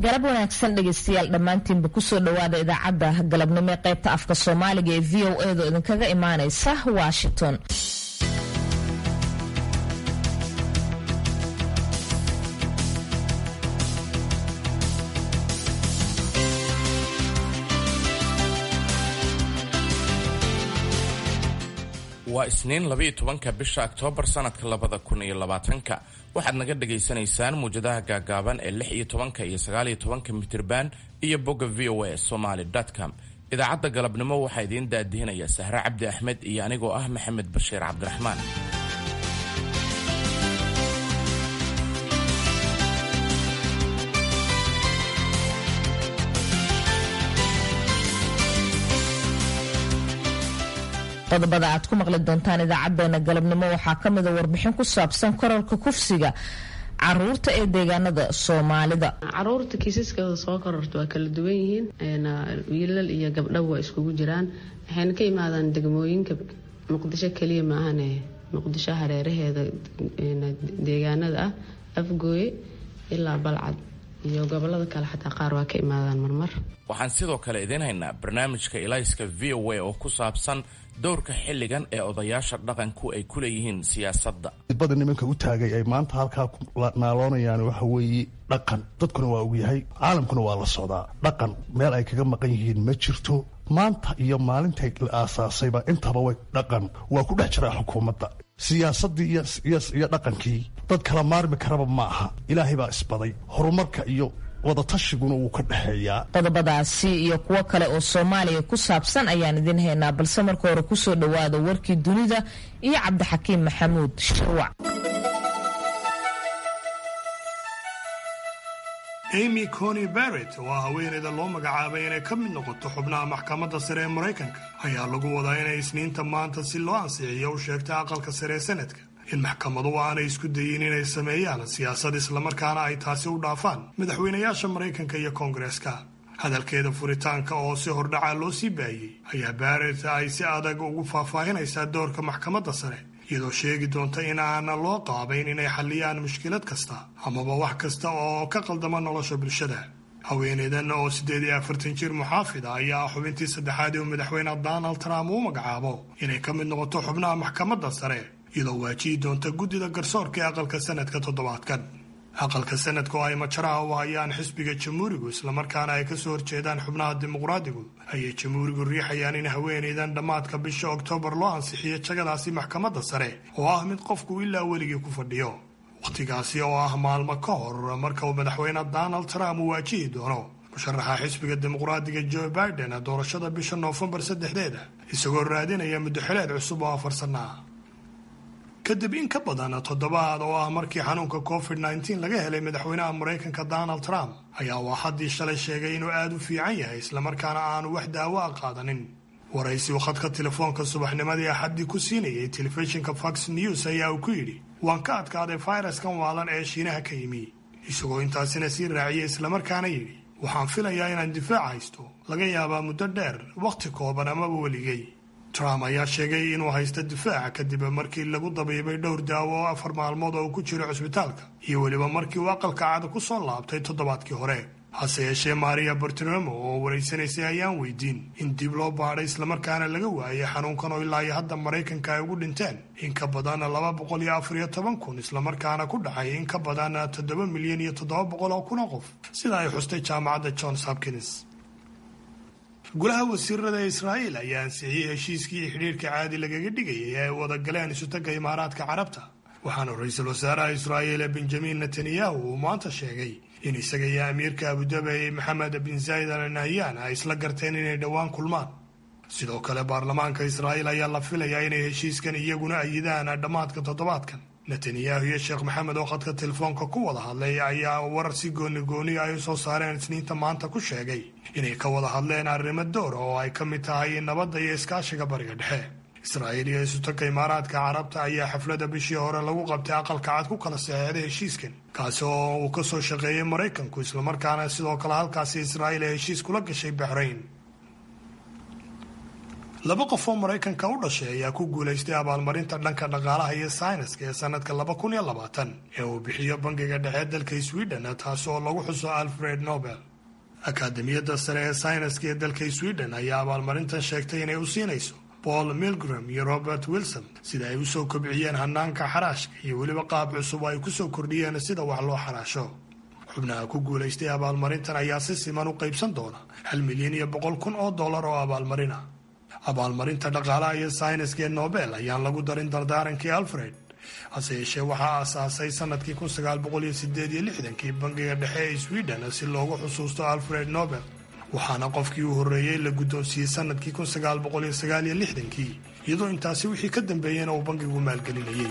galab wanaagsan dhegeystayaal dhammaantiinba kusoo dhowaada idaacadda galabnimo ee qaybta afka soomaaliga ee v o edo idinkaga imaaneysa washington waa isniin labaiyo tobanka bisha oktoobar sanadka labada kun iyo labaatanka waxaad naga dhagaysanaysaan muwjadaha gaagaaban ee lix iyo tobanka iyo sagaaliyo tobanka mitirban iyo bogga v o a somaly com idaacadda galabnimo waxaa idiin daadihinaya sahre cabdi axmed iyo anigoo ah maxamed bashiir cabdiraxmaan qodobada aad ku maqli doontaan idaacadeena galabnimo waxaa ka mida warbixin ku saabsan korarka kufsiga caruurta ee deegaanada soomaalida caruurta kiisaskooda soo kororta waa kala duwan yihiin wiilal iyo gabdhaba waa iskugu jiraan waxayna ka imaadaan degmooyinka muqdisho keliya maahane muqdisho hareeraheeda deegaanada ah afgooye ilaa balcad iyo gobolada kale xataa qaar waa ka imaadaan marmar waxaan sidoo kale idiin haynaa barnaamijka ilayska v o a oo ku saabsan dowrka xilligan ee odayaasha dhaqanku ay ku leeyihiin siyaasadda bada nimanka u taagay ay maanta halkaa ku naaloonayaan waxa weeye dhaqan dadkuna waa ogyahay caalamkuna waa la socdaa dhaqan meel ay kaga maqan yihiin ma jirto maanta iyo maalintay la aasaasayba intaba way dhaqan waa ku dhex jiraa xukuumadda siyaasaddii iyo dhaqankii dad kala maarmi karaba ma aha ilaahay baa isbaday horumarka iyo wadatashigun wuu ka dhexeeyaa qodobadaasi iyo kuwo kale oo soomaaliya ku saabsan ayaan idin haynaa balse marka hore kusoo dhowaada warkii dunida iyo cabdixakiim maxamuud shirwac amy cony barrett oo ah haweeneyda loo magacaabay inay ka mid noqoto xubnaha maxkamadda sare ee maraykanka ayaa lagu wadaa inay isniinta maanta si loo ansixiyo u sheegta aqalka sare ee sanadka in maxkamadu aanay isku dayin inay sameeyaan siyaasad islamarkaana ay taasi u dhaafaan madaxweynayaasha maraykanka iyo koongareeska hadalkeeda furitaanka oo si hordhaca loo sii baayey ayaa barrett ay si adag ugu faahfaahinaysaa doorka maxkamadda sare iyadoo sheegi doonta in aana loo qaabayn inay xalliyaan mushkilad kasta amaba wax kasta oo ka qaldama nolosha bulshada haweeneydan oo siddeed iyo afartan jir muxaafid a ayaa xubintii saddexaad ee madaxweyne donald trump uu magacaabo inay ka mid noqoto xubnaha maxkamadda sare iyadoo waajihi doonta guddida garsoorka ee aqalka sanadka toddobaadkan aqalka sanadka oo ay majaraha u hayaan xisbiga jamhuurigu islamarkaana ay kasoo horjeedaan xubnaha dimuqraadigu ayay jamhuurigu riixayaan in haweeneydan dhammaadka bisha oktoobar loo ansixiyo jagadaasi maxkamadda sare oo ah mid qofku ilaa weligii ku fadhiyo wakhtigaasi oo ah maalmo ka hor marka uu madaxweyne donald trump uu waajihi doono musharaxa xisbiga dimuqraadiga joe biden doorashada bisha noofembar saddexdeeda isagoo raadinaya muddoxileed cusub oo afar sanna ah kadib in ka badan toddobaad oo ah markii xanuunka covid nteen laga helay madaxweynaha maraykanka donald trump ayaa uu axaddii shalay sheegay inuu aada u fiican yahay islamarkaana aanu wax daawo a qaadanin waraysi uu khadka telefoonka subaxnimadii axaddii ku siinayay telefishinka fox news ayaa uu ku yidhi waan ka adkaaday fayraskan waalan ee shiinaha ka yimi isagoo intaasina sii raaciyay islamarkaana yidhi waxaan filayaa inaan difaac haysto laga yaabaa muddo dheer wakhti kooban amaba weligay trump ayaa sheegay inuu haysto difaaca kadib markii lagu dabiibay dhowr daawo oo afar maalmood oo uu ku jiro cusbitaalka iyo weliba markii uu aqalka cada ku soo laabtay toddobaadkii hore hase yeeshee maria bartolomo oo waraysanaysay ayaan weydiin in dib loo baadhay islamarkaana laga waayay xanuunkan oo ilaa iyo hadda maraykanka ay ugu dhinteen in ka badan laba boqol iyo afar iyo toban kun islamarkaana ku dhacay in ka badan toddoba milyan iyo toddoba boqol oo kun oo qof sida ay xustay jaamacadda johns hopkins golaha wasiirada ee israa'iil ayaa ansixiyey heshiiskii xidhiirka caadi lagaga dhigayay ee ay wada galeen isutagga imaaraadka carabta waxaana ra-iisul wasaaraha israa'iil benjamin netanyahu uu maanta sheegay in isaga iyo amiirka abudabi maxamed bin zayd al nahyan ay isla garteen inay dhowaan kulmaan sidoo kale baarlamaanka israa'iil ayaa la filayaa inay heshiiskan iyaguna ayidaan dhammaadka toddobaadkan netanyahu iyo sheekh maxamed oo khadka telefoonka ku wada hadlay ayaa warar si gooni gooni ay u soo saareen isniinta maanta ku sheegay inay ka wada hadleen arrimo door oo ay ka mid tahay nabadda iyo iskaashiga bariga dhexe israa'iil iyo isutagka imaaraadka carabta ayaa xafladda bishii hore lagu qabtay aqalka cad ku kala saxeexday heshiiskan kaasi oo uu ka soo shaqeeyey maraykanku islamarkaana sidoo kale halkaasi israa'iil ay heshiis kula gashay baxrayn laba qof oo maraykanka u dhashay ayaa ku guulaystay abaalmarinta dhanka dhaqaalaha iyo sayniska ee sanadka laba kun iyo labaatan ee uu bixiyo bangiga dhexe dalka sweden taasi oo lagu xuso alfred nobel akaademiyadda sare ee sayniska ee dalka sweden ayaa abaalmarintan sheegtay inay u siinayso paul milgram iyo robert wilson sida ay usoo kobciyeen hanaanka xaraashka iyo weliba qaab cusub oo ay kusoo kordhiyeen sida wax loo xaraasho xubnaha ku guulaystay abaalmarintan ayaa si siman u qaybsan doona hal milyan iyo boqol kun oo dollar oo abaalmarin ah abaalmarinta dhaqaalaha iyo sayniska ee nobel ayaan lagu darin dardaarankii alfred hase yeeshee waxaa aasaasay sanadkii kun sagaal boqol iyo sideed iyo lixdankii bangiga dhexe ee sweden si loogu xusuusto alfred nobel waxaana qofkii u horreeyey la guddoonsiiyey sanadkii kun sagaal boqol iyo sagaal iyo lixdankii iyadoo intaasi wixii ka dambeeyeyna uu bangigu maalgelinayay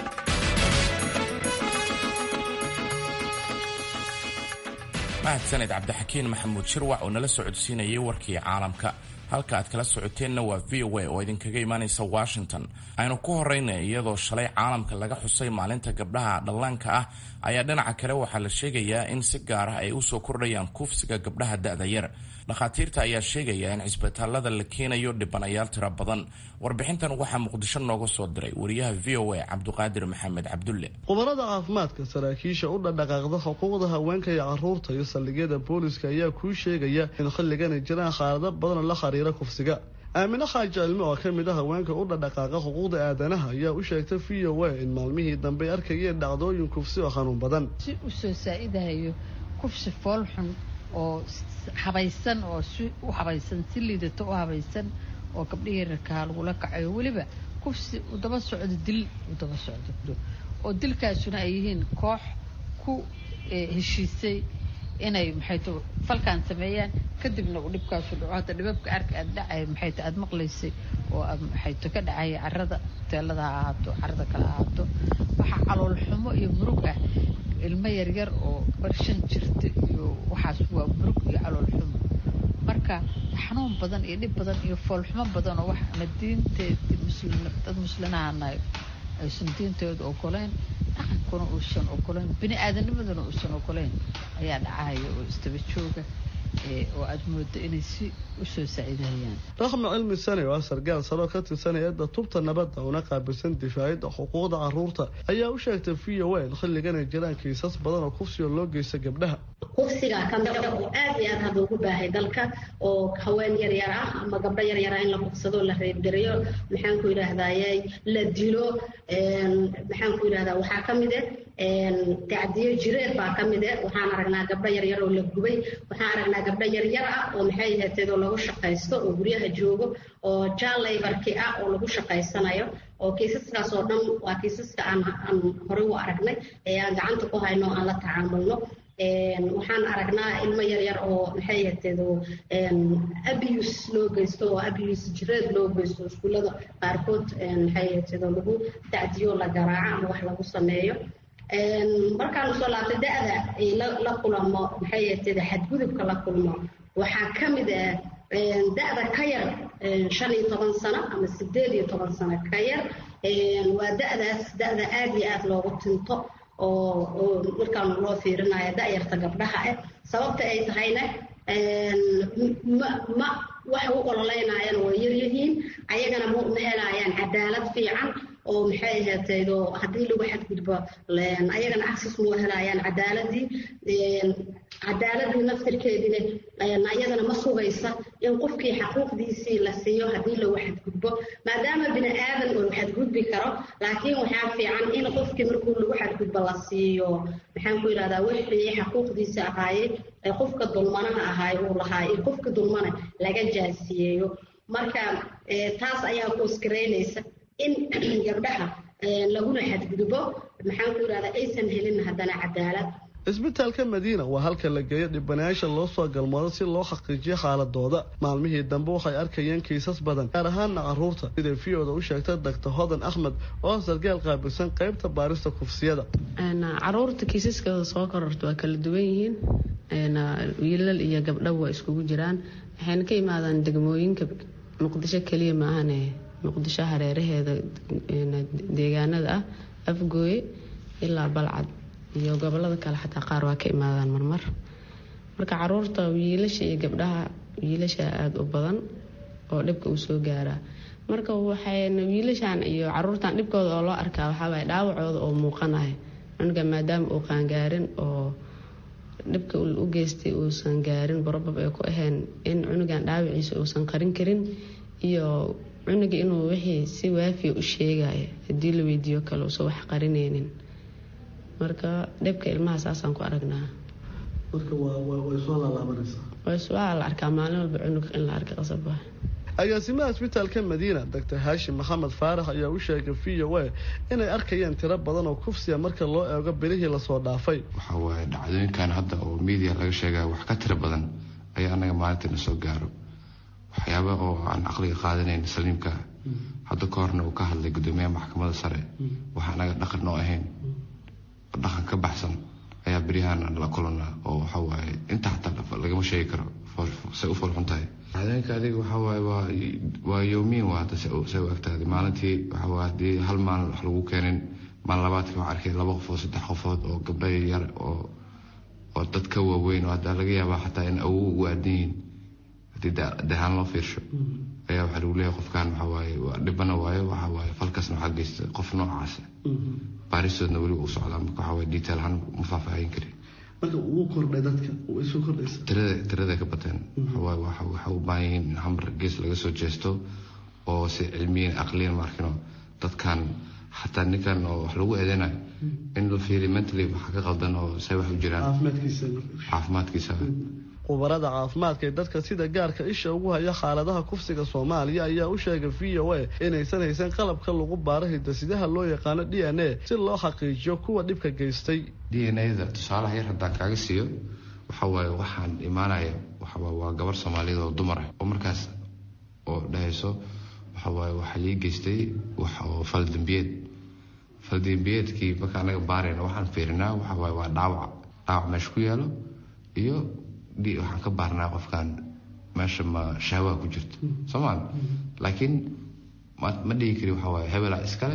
mahadsaned cabdixakiin maxamuud shirwac oo nala socodsiinayay warkii caalamka halka aad kala socoteenna waa v o a oo idinkaga imaanaysa washington aynu ku horeyna iyadoo shalay caalamka laga xusay maalinta gabdhaha dhallaanka ah ayaa dhinaca kale waxaa la sheegayaa in si gaar ah ay usoo kordhayaan kufsiga gabdhaha da-da yar dhakhaatiirta ayaa sheegaya in cisbitaalada la keenayo dhibanayaal tiro badan warbixintan waxaa muqdisho nooga soo diray wariyaha v o a cabduqaadir maxamed cabdulle khubarada caafimaadka saraakiisha u dhadhaqaaqda xuquuqda haweenka iyo caruurta iyo saldhigyada booliska ayaa kuu sheegaya in xilligan ay jiraan xaalado badanoo la xiriira kufsiga aamine xaaji cilmi oo ka mid a haweenka u dhadhaqaaqa xuquuqda aadanaha ayaa u sheegtay v o a in maalmihii dambe arkayeen dhacdooyin kufsi oo xanuun badan si u soo saa-idahayo kufsi foolxun oo habaysan oo si u habaysan si liidato u habaysan oo gabdhihii yararkaha lagula kacayo weliba kufsi u daba socdo dil u daba socdo oo dilkaasuna ay yihiin koox ku heshiisay inay maxayto falkaan sameeyaan kadibna uu dhibkaasu dhaco hadda dhibabka arka aad dhacay maxayto aada maqlaysay oo maxayto ka dhacaya carada teelada ha ahaato carada kale ahaato waxaa calool xumo iyo murug ah ilmo yaryar oo barshan jirta iyo waxaas waa murug iyo calool xumo marka xanuun badan iyo dhib badan iyo foolxumo badan oo waxaana diinteedi muslim dad muslimaanahay aysan diinteedu ogoleyn dhaqankuna uusan ogoleyn bini aadanimaduna uusan ogoleyn ayaa dhacahaya oo istaba jooga oo aada moodo inay si usoo saaciidahayaan raxma cilmi sane oo ah sargaal saroo ka tirsan hay-adda tubta nabadda una qaabilsan difaacida xuquuqda caruurta ayaa u sheegtay v o a in xilligan ay jiraan kiisas badan oo kufsiga loo geysta gabdhaha kufsiga kamida oo aad iyo aad hadda ugu baahay dalka oo haween yaryar ah ama gabdho yaryar ah in la kufsado la reebgareeyo maxaan ku yidhaahdaye la dilo maxaan ku yidhahdaa waxaa ka mid ah tacdiyo jireed baa ka mid ah waxaan aragnaa gabdho yaryar oo la gubay waxaan aragnaa gabdho yaryar ah oo maxay ahateedoo lagu shaqaysto oo guryaha joogo oo jaalaybarki ah oo lagu shaqaysanayo oo kiisaskaas oo dhan waa kiisaska aan aan horey u aragnay ee aan gacanta ku hayno aan la tacaamulno waxaan aragnaa ilmo yaryar oo maxay ahateedo abuse loo geysto oo abuse jireed loo geysto iskuullada qaarkood maxay ahateedo lagu tacdiyo la garaaco ama wax lagu sameeyo markaanu soo laabtay da-da ay la kulamo maxay ahateedo xadgudubka la kulmo waxaa ka mid ah da-da ka yar shan iyo toban sano ama sideed iyo toban sano ka yar waa da-daas da-da aada iyo aada loogu tinto oo oo markaanu loo fiirinayo da-yarta gabdhaha ah sababta ay tahayna ma ma waxa u ololeynayaan waa yaryihiin ayagana ma ma helayaan cadaalad fiican oo maxay ahaataydo haddii lagu xadgudbo ayagana access ma helayaan cadaaladii cadaaladii naftirkeedina ayadana ma sugaysa in qofkii xaquuqdiisii la siiyo haddii lagu xadgudbo maadaama bini aadan uu xadgudbi karo laakiin waxaa fiican in qofkii markuu lagu xadgudbo la siiyo maxaan ku yidhahdaa wixii xaquuqdiisa ahaayey ee qofka dulmanaha ahaay uu lahaa iyo qofka dulmana laga jaasiyeeyo marka taas ayaa kuskaraynaysa in gabdhaha laguna xadgudbo maxaan ku yidhahdaa aysan helin haddana cadaalad cisbitaalka madiina waa halka la geeyo dhibanayaasha loo soo galmoodo si loo xaqiijiyo xaaladooda maalmihii dambe waxay arkayeen kiisas badan gaar ahaana caruurta siday v-oda u sheegtay doctor hodan axmed oo sargaal qaabilsan qeybta baarista kufsiyada caruurta kiisaskooda soo kororta waa kala duwan yihiin wiilal iyo gabdhaba waa iskugu jiraan waxayna ka imaadaan degmooyinka muqdisho keliya maahane muqdisho hareeraheeda deegaanada ah afgooye ilaa balcad iyo gobolada kale xataa qaar waa ka imaadaan marmar marka caruurta wiilasha iyo gabdhaha wiilasha aada u badan oo dhibka uu soo gaaraa marka waxay wiilashan iyo caruurtan dhibkooda oo loo arkaa waxaawaay dhaawacooda oo muuqanaya cunuga maadaama uu qaangaarin oo dhibka u geystay uusan gaarin barobab ay ku ahayn in cunugan dhaawaciisa uusan qarin karin iyo cunuga inuu wixii si waafiya u sheegaya haddii la weydiiyo kale uusan wax qarinaynin marka dhibka ilmaha saasaan ku aragnaa marka way soo laalaabanaysaa waa la arkaa maalin walba cunug in la arka qasab ah agaasimaha isbitaalka madiina doctor haashim maxamed faarax ayaa u sheegay v o a inay arkayeen tiro badan oo kufsiya marka loo eego bilihii lasoo dhaafay waxa waaye dhacdooyinkan hadda oo media laga sheegaya wax ka tiro badan ayaa anaga maalintiina soo gaaro waxyaaba oo aan caqliga qaadanayn saliimka hadda ka horna uu ka hadlay guddoomiyaha maxkamadda sare waxa anaga dhaqan noo ahayn dhaqan ka baxsan ayaa beryahaan la kulanaa oo waxa waaye inta xataa lagama sheegi karo say u foolxun tahay dhacdooyinka adiga waxa waaye waa waa yoomiin waa hadda say u egtahay maalintii waxa waaye haddii hal maalin wax lagu keenin maalin labaadkii waxaan arkay laba qofood saddex qofood oo gabdho yar oo oo dad ka waaweyn oo hadda laga yaabaa xataa in awow ugu aadan yihiin haddii dahaan loo fiirsho ayaa waxaa lagu leeyahay qofkan waxa waaye waa dhibana waayo waxa waaye falkasna waxaa geysta qof noocaas baaristoodna weli uu socdaa marka waxa waaye detail ahaan ma faahfaahin kari marka wuu kordhay dadka way soo kordhaysa tirada tirada ka bateen waxawaaye waxa waxa u baahan yihiin in hamar gees laga soo jeesto oo si cilmiyan aqliyan markino dadkan xataa ninkan oo wax lagu eedeynayo in la fiiriyo mentally waxa ka qaldan oo say wax u jiraan caafimaadkiisa caafimaadkiisa khubarada caafimaadka ee dadka sida gaarka isha ugu haya xaaladaha kufsiga soomaaliya ayaa u sheegay v o a inaysan haysan qalabka lagu baaro hidasidaha loo yaqaano d n a si loo xaqiijiyo kuwa dhibka geystay d n a-da tusaalaha yar haddaan kaaga siiyo waxa waaye waxaan imaanaya waxawaaye waa gabar soomaaliyeed oo dumar ah oo markaas oo dhahayso waxa waaye waxaa lii geystay wax oo faldambiyeed faldambiyeedkii marka anaga baarayna waxaan fiirinaa waxa waaye waa dhaawac dhaawac meesha ku yaalo iyo waxaan ka baarnaa qofkan meesha ma shahwaa ku jirto soomaal laakiin ma dhihi kari waxa waaye hebelaa iskale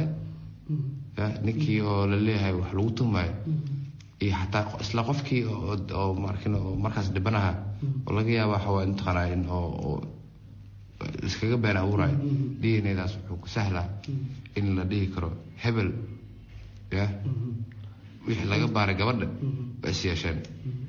ninkii oo la leeyahay wax lagu tumayo iyo xataa isla qofkii oo markin oo markaas dhibanaha oo laga yaaba waxa waaye intaqanaa in oo iskaga been abuurayo d n a daas wuxuu ku sahlaa in la dhihi karo hebel ya wixii laga baaray gabadha waa is yeesheen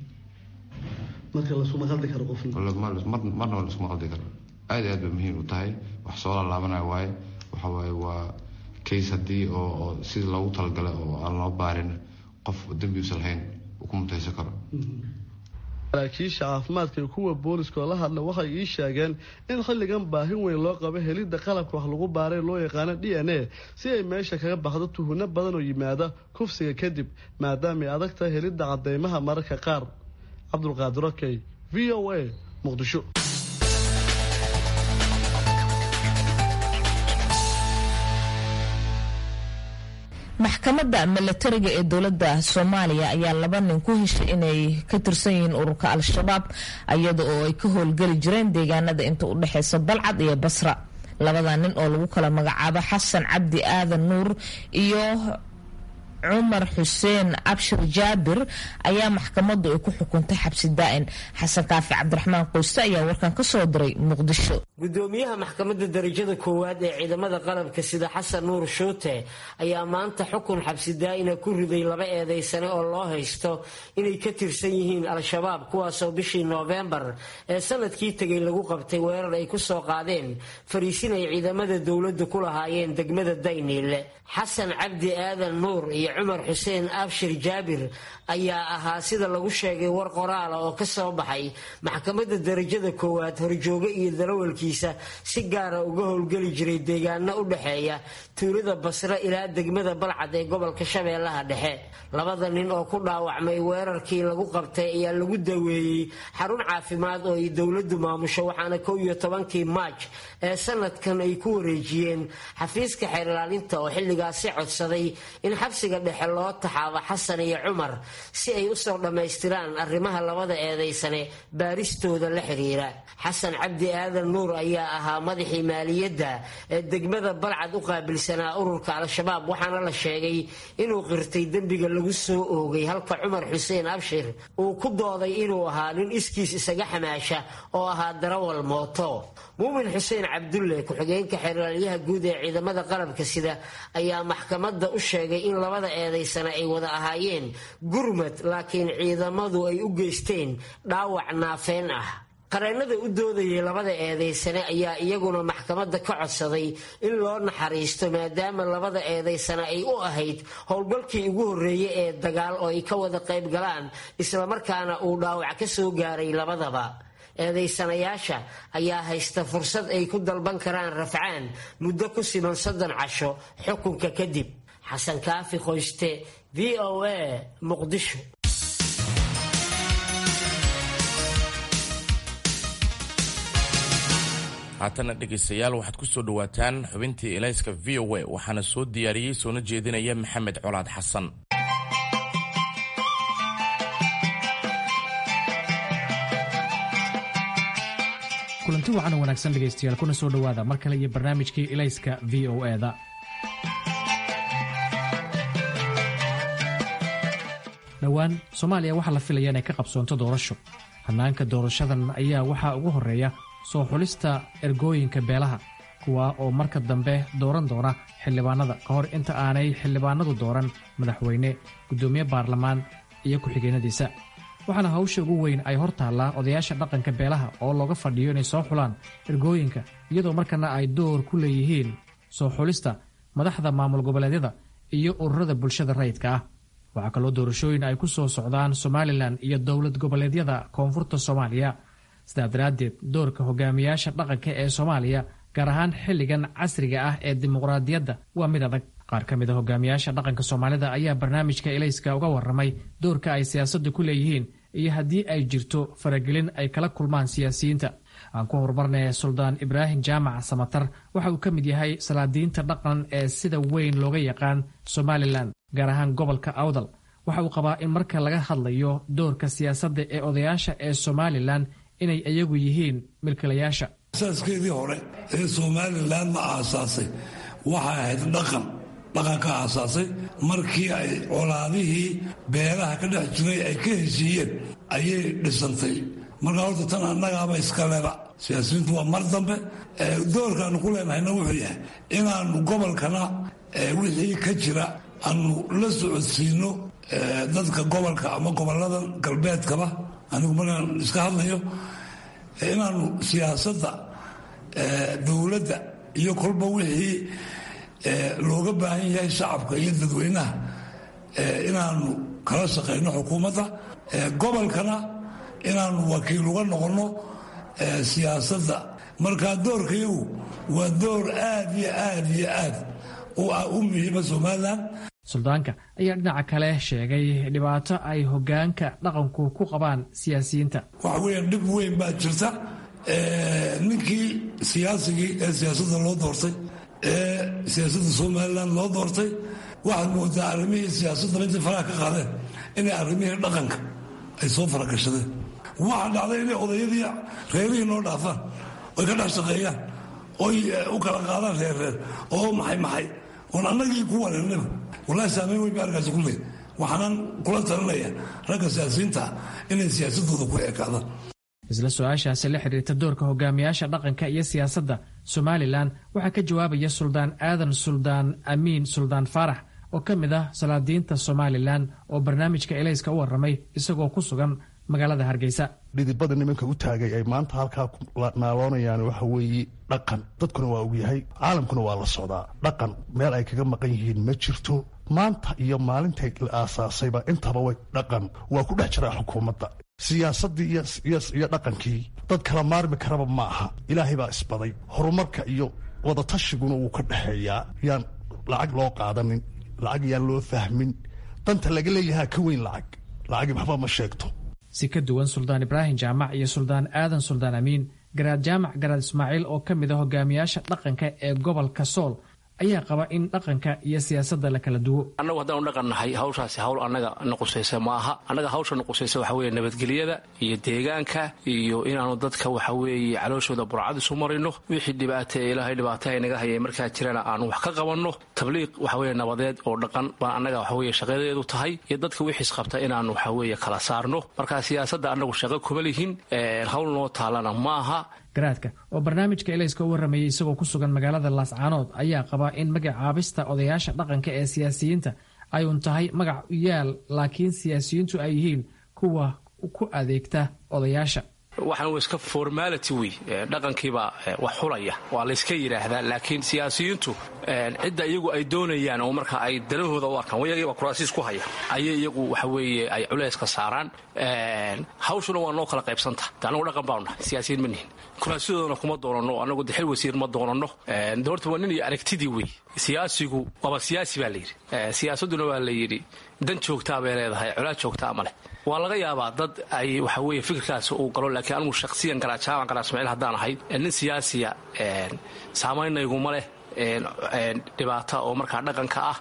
marka lasuma qaldi karo qofna marnaba lasuma qaldi karo aad iyo aad bay muhiim u tahay wax soo lalaabanayo waaye waxa waaye waa case haddii oo oo sida loogu talagalay oo aan loo baarin qof dembi usan lahayn uu ku mutaysan karo saraakiisha caafimaadka iyo kuwa booliska oo la hadla waxay ii sheegeen in xilligan baahin weyn loo qabo helidda qalabka wax lagu baaray loo yaqaano d n a si ay meesha kaga baxdo tuhunno badan oo yimaada kufsiga kadib maadaama ay adag tahay helidda cadeymaha mararka qaar cabdulqaadir okey v o a muqdisho maxkamadda milatariga ee dowladda soomaaliya ayaa laba nin ku heshay inay ka tirsan yihiin ururka al-shabaab iyada oo ay ka howlgeli jireen deegaanada inta u dhexeysa balcad iyo basra labada nin oo lagu kala magacaabo xasan cabdi aadan nuur iyo cumar xuseen abshir jaabir ayaa maxkamaddu ay ku xukuntay xabsi daa'in xasan kaafi cabdiraxmaan qoyste ayaa warkan ka soo diray muqdisho gudoomiyaha maxkamadda darajada koowaad ee ciidamada qalabka sida xasan nuur shuute ayaa maanta xukun xabsi daa'ina ku riday laba eedaysane oo loo haysto inay ka tirsan yihiin al-shabaab kuwaasoo bishii noofembar ee sanadkii tegay lagu qabtay weerar ay ku soo qaadeen fariisin ay ciidamada dowladdu ku lahaayeen degmada dayniile xasan cabdi aadan nuur iyo cumar xuseen abshir jaabir ayaa ahaa sida lagu sheegay war qoraala oo ka soo baxay maxkamadda darajada koowaad horjooge iyo darawalkiisa si gaara uga howlgeli jiray deegaano u dhexeeya tuulada basre ilaa degmada balcad ee gobolka shabeellaha dhexe labada nin oo ku dhaawacmay weerarkii lagu qabtay ayaa lagu daweeyey xarun caafimaad oo ay dowladdu maamusho waxaana kow iyo tobankii maaj ee sanadkan ay ku wareejiyeen xafiiska xeerlaalinta oo xilligaasi codsaday in xabsiga dhexe loo taxaabo xasan iyo cumar si ay usoo dhammaystiraan arrimaha labada eedaysane baaristooda la xiriira xasan cabdi aadan nuur ayaa ahaa madaxii maaliyadda ee degmada balcad u qaabilsanaa ururka al-shabaab waxaana la sheegay inuu qirtay dembiga lagu soo oogay halka cumar xuseen abshir uu ku dooday inuu ahaa nin iskiis isaga xamaasha oo ahaa darawal mooto muumin xuseen cabdulle ku-xigeenka xeeraalyaha guud ee ciidamada qalabka sida ayaa maxkamadda u sheegay in labada eedaysana ay wada ahaayeen gurmad laakiin ciidamadu ay u geysteen dhaawac naafeen ah qareennada u doodayay labada eedaysane ayaa iyaguna maxkamadda ka codsaday in loo naxariisto maadaama labada eedaysane ay u ahayd howlgalkii ugu horreeyey ee dagaal oo ay ka wada qayb galaan islamarkaana uu dhaawac ka soo gaaray labadaba eedaysanayaasha ayaa haysta fursad ay ku dalban karaan rafcaan muddo ku siman soddon casho xukunka kadib xasan kaafi qoyste v o a muqdisho haatana dhegaystayaal waxaad ku soo dhowaataan xubintii elayska v o a waxaana soo diyaariyey soona jeedinaya maxamed colaad xasan kulanti wacan oo wanaagsan dhegaystayaal kuna soo dhowaada mar kale iyo barnaamijkii elayska v o e da dhowaan soomaaliya waxaa la filaya inay ka qabsoonto doorasho hannaanka doorashadan ayaa waxaa ugu horreeya soo xulista ergooyinka beelaha kuwa oo marka dambe dooran doona xildhibaanada ka hor inta aanay xildhibaanadu dooran madaxweyne guddoomiye baarlamaan iyo ku-xigeenadiisa waxaana hawsha ugu weyn ay hor taallaa odayaasha dhaqanka beelaha oo looga fadhiyo inay soo xulaan ergooyinka iyadoo markana ay door ku leeyihiin soo xulista madaxda maamul goboleedyada iyo ururada bulshada rayidka ah waxaa kaloo doorashooyin ay ku soo socdaan somalilan iyo dowlad goboleedyada koonfurta soomaaliya sidaa daraaddeed doorka hogaamiyaasha dhaqanka ee soomaaliya gaar ahaan xilligan casriga ah ee dimuqraadiyadda waa mid adag qaar ka mid a hogaamiyaasha dhaqanka soomaalida ayaa barnaamijka elayska uga warramay doorka ay siyaasadda ku leeyihiin iyo haddii ay jirto faragelin ay kala kulmaan siyaasiyiinta aan ku horumarnay suldaan ibraahim jaamac samatar waxa uu ka mid yahay salaadiinta dhaqan ee sida weyn looga yaqaan somalilan gaar ahaan gobolka awdal waxa uu qabaa in marka laga hadlayo doorka siyaasadda ee odayaasha ee somalilan inay iyagu yihiin milkilayaasha asaaskeedii hore ee somalilan ma aasaasay waxay ahayd dhaqan dhaqanka aasaasay markii ay colaadihii beelaha ka dhex jiray ay ka heshiiyeen ayay dhisantay markaa horta tan annagaaba iskaleba siyaasiyiintu waa mar dambe doorkaanu ku leenahayna wuxuu yahay inaannu gobolkana wixii ka jira aanu la socodsiino dadka gobolka ama gobolada galbeedkaba anigu markaan iska hadlayo inaanu siyaasadda dowladda iyo kolba wixii looga baahan yahay shacabka iyo dadweynaha inaanu kala shaqayno xukuumadda gobolkana inaanu wakiil uga noqonno siyaasadda markaa doorkayagu waa door aad iyo aad iyo aad u muhiima somalilan suldaanka ayaa dhinaca kale sheegay dhibaato ay hogaanka dhaqanku ku qabaan siyaasiyiinta waxa weeyaan dhib weyn baa jirta ninkii siyaasigii ee siyaasadda loo doortay ee siyaasadda somalilan loo doortay waxaad moodaa arrimihii siyaasadda intay faraha ka qaadeen inay arrimihii dhaqanka ay soo faragashadeen waxaa dhacday inay odayadii reerihii noo dhaafaan oy ka dhex shaqeeyaan oy u kala qaadaan reerreer oo maxay maxay oon annagii ku wareernaba wallahi saamayn weyn ba arkaasi ku leey waxaanan kula talinaya ragga siyaasiyiinta inay siyaasadooda ku ekaadaan isla su-aashaasi la xidhiirta doorka hogaamiyaasha dhaqanka iyo siyaasadda somalilan waxaa ka jawaabaya suldaan aadan suldaan amiin suldaan faarax oo ka mid ah salaadiinta somalilan oo barnaamijka elayska u warramay isagoo ku sugan magaalada hargeysa dhidibada nimanka u taagay ay maanta halkaa naaloonayaan waxa weeye dhaqan dadkuna waa ogyahay caalamkuna waa la socdaa dhaqan meel ay kaga maqan yihiin ma jirto maanta iyo maalintay la aasaasayba intaba way dhaqan waa ku dhex jiraa xukuumadda siyaasaddii iyo dhaqankii dad kala maarmi karaba ma aha ilaahay baa isbaday horumarka iyo wadatashyiguna wuu ka dhexeeyaa yaan lacag loo qaadanin lacag yaan loo fahmin danta laga leeyahaa ka weyn lacag lacagi waxba ma sheegto si ka duwan suldaan ibraahim jaamac iyo suldaan aadan suldaan amiin garaad jaamac garaad ismaaciil oo ka mid a hogaamiyaasha dhaqanka ee gobolka sool ayaa qaba in dhaqanka iyo siyaasadda la kala duwo annagu haddaanu dhaqan nahay hawshaasi hawl annaga nuqusaysa ma aha annaga hawsha nuqusaysa waxa weeye nabadgelyada iyo deegaanka iyo inaanu dadka waxa weeye calooshooda burcad isu marino wixii dhibaata ee ilaahay dhibaata inaga hayay markaa jirana aanu wax ka qabanno tabliiq waxa weeye nabadeed oo dhaqan baan annaga waxa weeye shaqadeedu tahay iyo dadka wixiis qabta inaanu waxa weeye kala saarno marka siyaasadda annagu shaqo kuma lihin hawl noo taalana maaha garaadka oo barnaamijka elayska u warramayay isagoo ku sugan magaalada laascaanood ayaa qabaa in magacaabista odayaasha dhaqanka ee siyaasiyiinta ay un tahay magac u yaal laakiin siyaasiyiintu ay yihiin kuwa ku adeegta odayaasha waxaan wa iska formality wey dhaqankiibaa wax xulaya waa layska yidhaahdaa laakiin siyaasiyiintu cidda iyagu ay doonayaan oo marka ay dalahooda u arkaan iyagiiba kuraasiis ku haya ayay iyagu waxa weeye ay culayska saaraan hawshuna waa noo kala qaybsanta anagu dhaqan baanu nahay siyaasiyiin ma nihin kuraasyadooda kuma doonanno anagu dexil wasiir ma doonanno de horta waa nin iyo aragtidii wey siyaasigu waaba siyaasi baa layidhi siyaasadduna waa la yidhi dan joogtaa bay leedahay colaad joogtaa ma leh waa laga yaabaa dad ay waxa weye fikirkaasi uu galo laakiin anigu shakhsiyan garaajaaban garaa ismaaciil haddaan ahay nin siyaasiya saamaynnayguma leh dhibaata oo markaa dhaqanka ah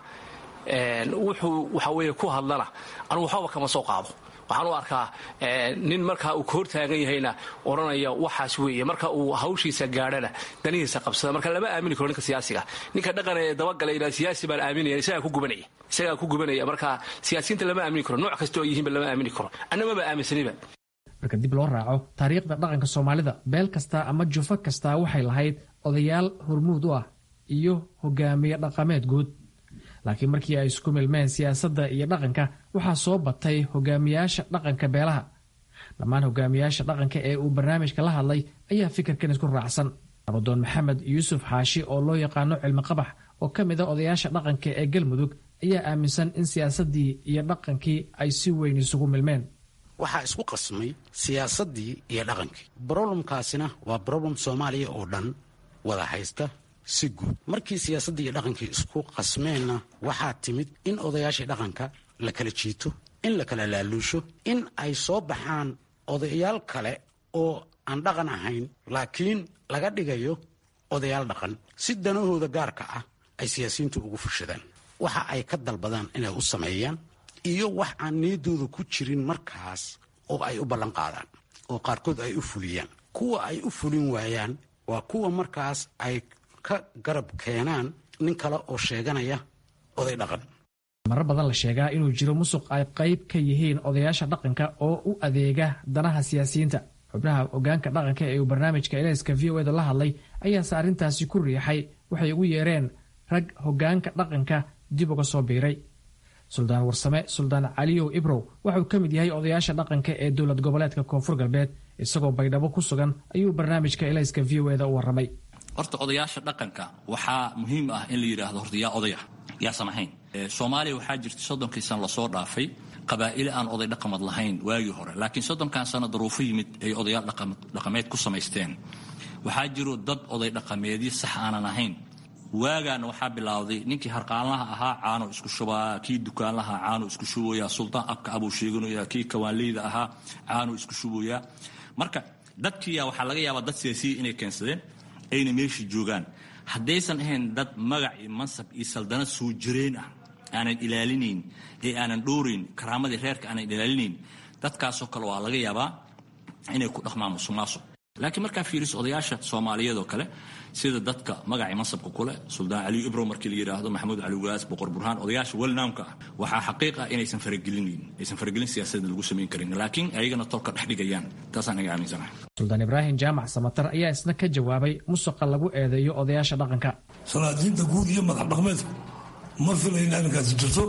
wuxuu waxa weye ku hadlana anigu waxbaba kama soo qaado waxaan u arkaa nin markaa uu ka hortaagan yahayna odhanaya waxaas weeye marka uu hawshiisa gaadhana danihiisa qabsada marka lama aamini karo ninka siyaasiga ninka dhaqan ee dabagalayna siyaasi baan aaminaya isagaa ku gubanaya isagaa ku gubanaya marka siyaasiyiinta lama aamini karo nooc kasta oo yihiinba lama aamini karo annamaba aaminsaniba marka dib loo raaco taariikhda dhaqanka soomaalida beel kasta ama jufo kastaa waxay lahayd odayaal hormuud u ah iyo hogaamiye dhaqameed guud laakiin markii ay isku milmeen siyaasadda iyo dhaqanka waxaa soo batay hogaamiyaasha dhaqanka beelaha dhammaan hogaamiyaasha dhaqanka ee uu barnaamijka la hadlay ayaa fikirkan isku raacsan abadoon maxamed yuusuf xaashi oo loo yaqaano cilmi qabax oo ka mid a odayaasha dhaqanka ee galmudug ayaa aaminsan in siyaasaddii iyo dhaqankii ay si weyn isugu milmeen waxaa isku qasmay siyaasaddii iyo dhaqankii broblemkaasina waa broblem soomaaliya oo dhan wada haysta si guud markii siyaasaddii iyo dhaqankii isku qasmeenna waxaa timid in odayaashii dhaqanka la kala jiito in la kala laaluusho in ay soo baxaan odayaal kale oo aan dhaqan ahayn laakiin laga dhigayo odayaal dhaqan si danahooda gaarka ah ay siyaasiyiintu ugu fushadaan waxa ay ka dalbadaan inay u sameeyaan iyo wax aan niyadooda ku jirin markaas oo ay u ballan qaadaan oo qaarkood ay u fuliyaan kuwa ay u fulin waayaan waa kuwa markaas ay ka garab keenaan nin kale oo sheeganaya oday dhaqan marar badan la sheegaa inuu jiro musuq ay qayb ka yihiin odayaasha dhaqanka oo u adeega danaha siyaasiyiinta xubnaha hogaanka dhaqanka ee uu barnaamijka eleyska v o eda la hadlay ayaase arrintaasi ku riixay waxay ugu yeereen rag hogaanka dhaqanka dib uga soo biiray suldaan warsame suldaan caliyow ibrow waxauu ka mid yahay odayaasha dhaqanka ee dowlad goboleedka koonfur galbeed isagoo baydhabo ku sugan ayuu barnaamijka eleyska v o eda u warramay horta odayaasha dhaqanka waxaa muhiim ah in la yidhaahdo horta yaa odaya yaasan ahayn soomaaliya waxaa jirta soddonkii sano lasoo dhaafay qabaa'ile aan oday dhaqamad lahayn waagii hore laakiin soddonkan sano daruufo yimid ay odayaal dhaqameed ku samaysteen waxaa jiro dad oday dhaqameedyo sax aanan ahayn waagaana waxaa bilaawday ninkii harqaanlaha ahaa caano isku shubaa kii dukaanlaha caano isku shubooyaa sultaan abka abuu sheeganaya kii kawaanleyda ahaa caano isku shuboyaa marka dadkiiya waxaa laga yaabaa dad siyaasiya inay keensadeen ayna meeshii joogaan haddaysan ahayn dad magac iyo mansab iyo saldanad soo jireen ah aanan ilaalinayn ee aanan dhoorayn karaamadii reerka aanan ilaalinayn dadkaasoo kale waa laga yaabaa inay ku dhaqmaan musuqmaasuq laakiin markaa fiiriso odayaasha soomaaliyeed oo kale sida dadka magacii mansabka kule suldaan caliyu ibrow markii la yidhaahdo maxamuud cali waas boqor burhaan odayaasha welnaamka ah waxaa xaqiiq ah inaysan faragelinayn aysan faragelin siyaasadda lagu samayn karin laakiin ayagana tolka dhex dhigayaan taasaan iga aaminsanahay suldaan ibraahim jaamac samatar ayaa isna ka jawaabay musuqa lagu eedeeyo odayaasha dhaqanka salaadiinta guud iyo madax dhaqmeedku ma filayna arrinkaasi jirto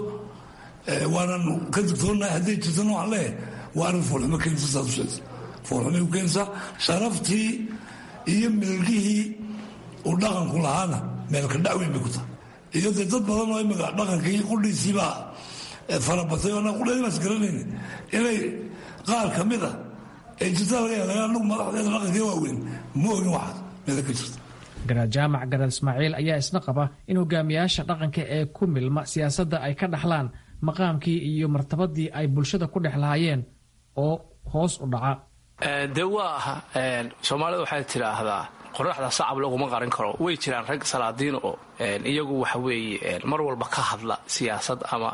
waanan ka digtoonahay hadday jirtana waxaan leeyahay waa arrin foolxumo keenaysa saad u sheegtay foolxumay u keenaysaa sharaftii iyo milgihii uu dhaqanku lahaana meelka dhacweyn bay ku tahay iyo dee dad badan oo imika dhaqankii qudhiisiibaa farabatay oo qudhaimaas garanayna inay qaar ka mid a ee jirta laga yaaba anagu madaxdeeda dhaqankii waaweyn ma ogin waxaas meela ka jirta garaad jaamac garaad ismaaciil ayaa isna qaba in hogaamiyaasha dhaqanka ee ku milma siyaasadda ay ka dhaxlaan maqaamkii iyo martabadii ay bulshada ku dhex lahaayeen oo hoos u dhaca dee waa soomaalida waxay tidhaahdaa qoraxda sacab laguma qarin karo way jiraan rag salaadiin oo iyagu waxa weeye mar walba ka hadla siyaasad ama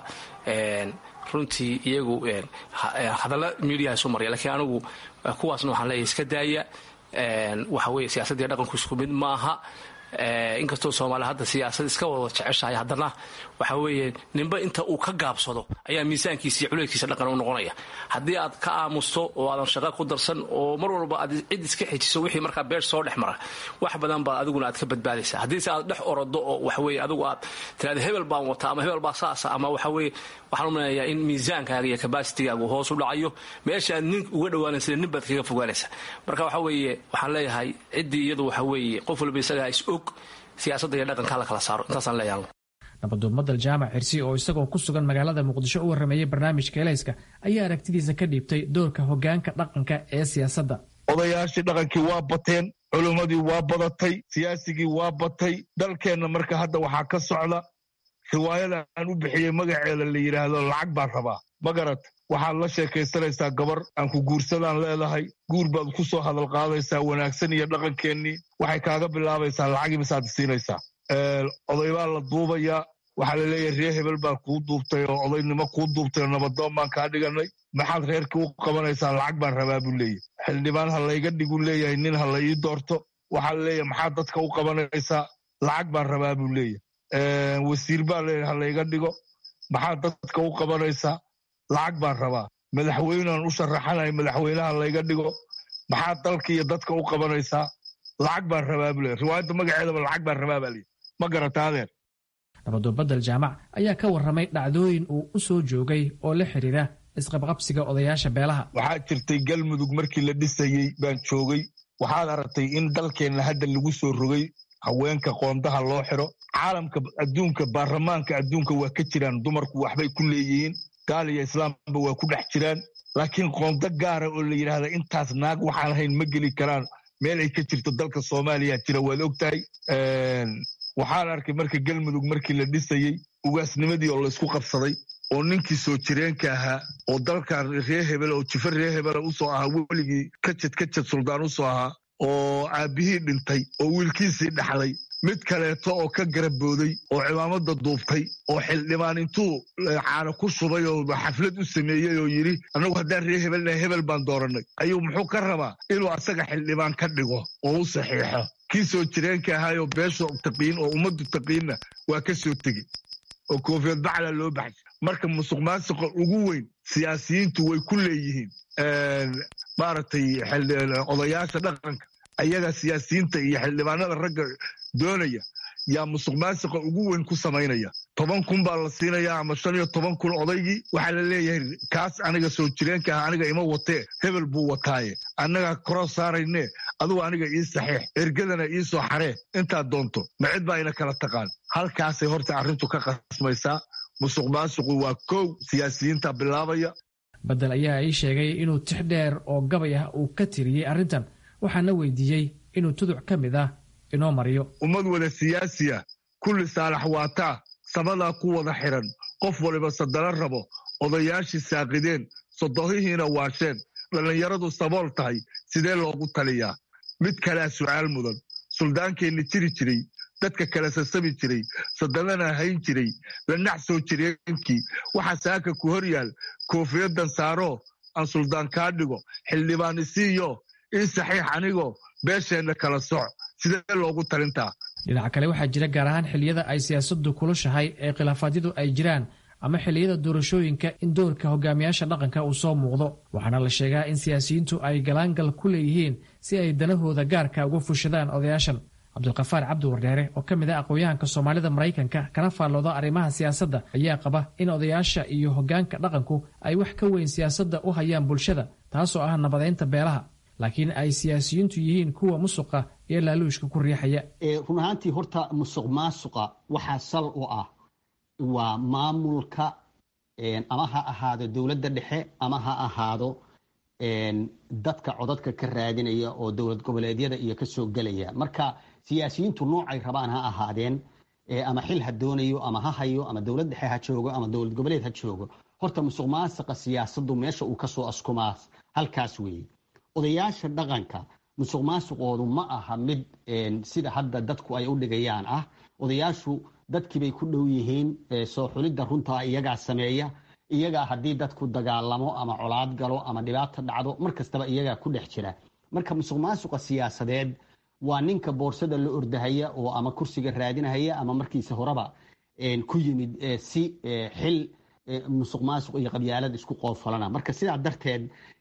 runtii iyagu hadalla miidiyaha isu marya lakiin anigu kuwaasna waxaan leeyahay iska daaya waxa weye siyaasaddiiyo dhaqanku isku mid maaha inkastoo soomaaliya hadda siyaasad iska wada jeceshahay haddana waxa weeye ninba inta uu ka gaabsado ayaa miisaankiisa iyo culeydkiisa dhaqan u noqonaya haddii aad ka aamusto oo aadan shaqa ku darsan oo mar walba aad cid iska xejiso wixii markaa beer soo dhex mara wax badan baa adiguna aad ka badbaadaysa haddiise aad dhex orodo oo waxaweye adigu aad tiraada hebel baan wataa ama hebel baa saasa ama waxaweye waxaan u maleeyaa in miisaankaaga iyo kabaasitigaagu hoos u dhacayo meeshaad nin uga dhawaanaysa nin baad kaga fogaanaysa marka waxa weeye waxaan leeyahay ciddii iyadu waxa weeye qof walba isagaa is og siyaasadda iyo dhaqanka la kala saaro intaasaan leeyahay nabaduumadal jaamac xirsi oo isagoo ku sugan magaalada muqdisho u warrameeyey barnaamijka elayska ayaa aragtidiisa ka dhiibtay doorka hogaanka dhaqanka ee siyaasadda odayaashii dhaqankii waa bateen culummadii waa badatay siyaasigii waa batay dalkeenna marka hadda waxaa ka socda riwaayada aan u bixiyey magaceeda la yidhaahdo lacag baan rabaa magarat waxaad la sheekaysanaysaa gabar aan ku guursadaan leedahay guur baad ku soo hadal qaadaysaa wanaagsan iyo dhaqankeennii waxay kaaga bilaabaysaa lacagii misaad siinaysaa oday baa la duubayaa waxaa la leeyahay ree hebel baa kuu duubtay oo odaynimo kuu duubtay oo nabadoon baan kaa dhiganay maxaad reerkii u qabanaysaa lacag baan rabaa buu leeyahy xildhibaan ha layga dhigu leeyahay nin ha la ii doorto waxaa la leeyahay maxaad dadka u qabanaysaa lacag baan rabaa buu leeyahy wasiir baa leeyahay ha layga dhigo maxaad dadka u qabanaysaa lacag baan rabaa madaxweynean u sharaxanay madaxweynaha layga dhigo maxaad dalka iyo dadka u qabanaysaa lacag baan rabaa buu leeyahy riwaayadda magaceedaba lacag baan rabaa baa leeyahy ma garata adeer nabaduubadal jaamac ayaa ka warramay dhacdooyin uu u soo joogay oo la xidhiira isqabqabsiga odayaasha beelaha waxaa jirtay galmudug markii la dhisayey baan joogay waxaad aragtay in dalkeenna hadda lagu soo rogay haweenka qoondaha loo xiro caalamka adduunka baarlamaanka adduunka waa ka jiraan dumarku waxbay ku leeyihiin gaal iyo islaamba waa ku dhex jiraan laakiin qoondo gaara oo la yidhaahda intaas naag waxaan ahayn ma geli karaan meel ay ka jirto dalka soomaaliya jira waad og tahay waxaan arkay marka galmudug markii la dhisayey ugaasnimadii oo laysku qabsaday oo ninkii soo jireenka ahaa oo dalkan ree hebel oo jifa ree hebela usoo ahaa weligii kajad kajad suldaan usoo ahaa oo aabbihii dhintay oo wiilkiisii dhaxlay mid kaleeto oo ka garabooday oo cimaamada duubtay oo xildhibaan intuu caano ku shubay oo xaflad u sameeyey oo yidhi annagu haddaan ree hebelnahay hebel baan doorannay ayuu muxuu ka rabaa inuu asaga xildhibaan ka dhigo oo u saxiixo kii soo jireenka ahaayoo beesha taqiin oo ummaddu taqiinna waa ka soo tegey oo koofiyad bacla loo baxshay marka musuq maasuqa ugu weyn siyaasiyiintu way ku leeyihiin maaragtay odayaasha dhaqanka ayaga siyaasiyiinta iyo xildhibaanada ragga doonaya yaa musuq maasuqa ugu weyn ku samaynaya toban kun baa la siinayaa ama shan iyo toban kun odaygii waxaa la leeyahay kaas aniga soo jireenka ah aniga ima watee hebel buu wataaye annagaa koro saaraynee adugu aniga ii saxiix ergadana ii soo xaree intaad doonto ma cid baa ina kala taqaan halkaasay horta arrintu ka qasmaysaa musuq maasuqu waa kow siyaasiyiinta bilaabaya badel ayaa ii sheegay inuu tix dheer oo gabay ah uu ka tiriyey arrintan waxaana weydiiyey inuu tuduc ka mid ah inoo mariyo ummad wada siyaasiya kulli saalax waataa sabadaa ku wada xiran qof waliba sadalo rabo odayaashii saaqideen sodohihiina waasheen dhallinyaradu sabool tahay sidee loogu taliyaa mid kalea su'aal mudan suldaankeenna jiri jiray dadka kala sasabi jiray sadalana hayn jiray lanax soo jireenkii waxaa saaka ku hor yaal koofiyadan saaroo aan suldaan kaa dhigo xildhibaan isiiyo ii saxiix anigoo beesheenna kala soc sidee loogu talintaa dhinaca kale waxaa jira gaar ahaan xilliyada ay siyaasaddu kulushahay ee khilaafaadyadu ay jiraan ama xilliyada doorashooyinka in doorka hogaamiyaasha dhaqanka uu soo muuqdo waxaana la sheegaa in siyaasiyiintu ay galaangal ku leeyihiin si ay danahooda gaarka uga fushadaan odayaashan cabdulkafaar cabdi wardheere oo ka mid ah aqoon-yahanka soomaalida maraykanka kana faallooda arrimaha siyaasadda ayaa qaba in odayaasha iyo hoggaanka dhaqanku ay wax ka weyn siyaasadda u hayaan bulshada taasoo ah nabadeynta beelaha laakiin ay siyaasiyiintu yihiin kuwa musuqa iyo laaluushka ku riixaya run ahaantii horta musuq maasuqa waxaa sal u ah waa maamulka ama ha ahaado dowladda dhexe ama ha ahaado dadka codadka ka raadinaya oo dowlad goboleedyada iyo kasoo gelaya marka siyaasiyiintu noocay rabaan ha ahaadeen ama xil ha doonayo ama ha hayo ama dowlad dhexe ha joogo ama dowlad goboleed ha joogo horta musuq maasuqa siyaasadu meesha uu kasoo askumaa halkaas weeye odayaasha dhaqanka musuq maasuqoodu ma aha mid sida hadda dadku ay u dhigayaan ah odayaashu dadkiibay ku dhow yihiin soo xulidda runtaa iyagaa sameeya iyagaa haddii dadku dagaalamo ama colaad galo ama dhibaato dhacdo mar kastaba iyagaa ku dhex jira marka musuq maasuqa siyaasadeed waa ninka boorsada la ordahaya oo ama kursiga raadinahaya ama markiisa horeba ku yimid si xil musuq maasuq iyo qabyaalad isku qoofalana marka sidaa darteed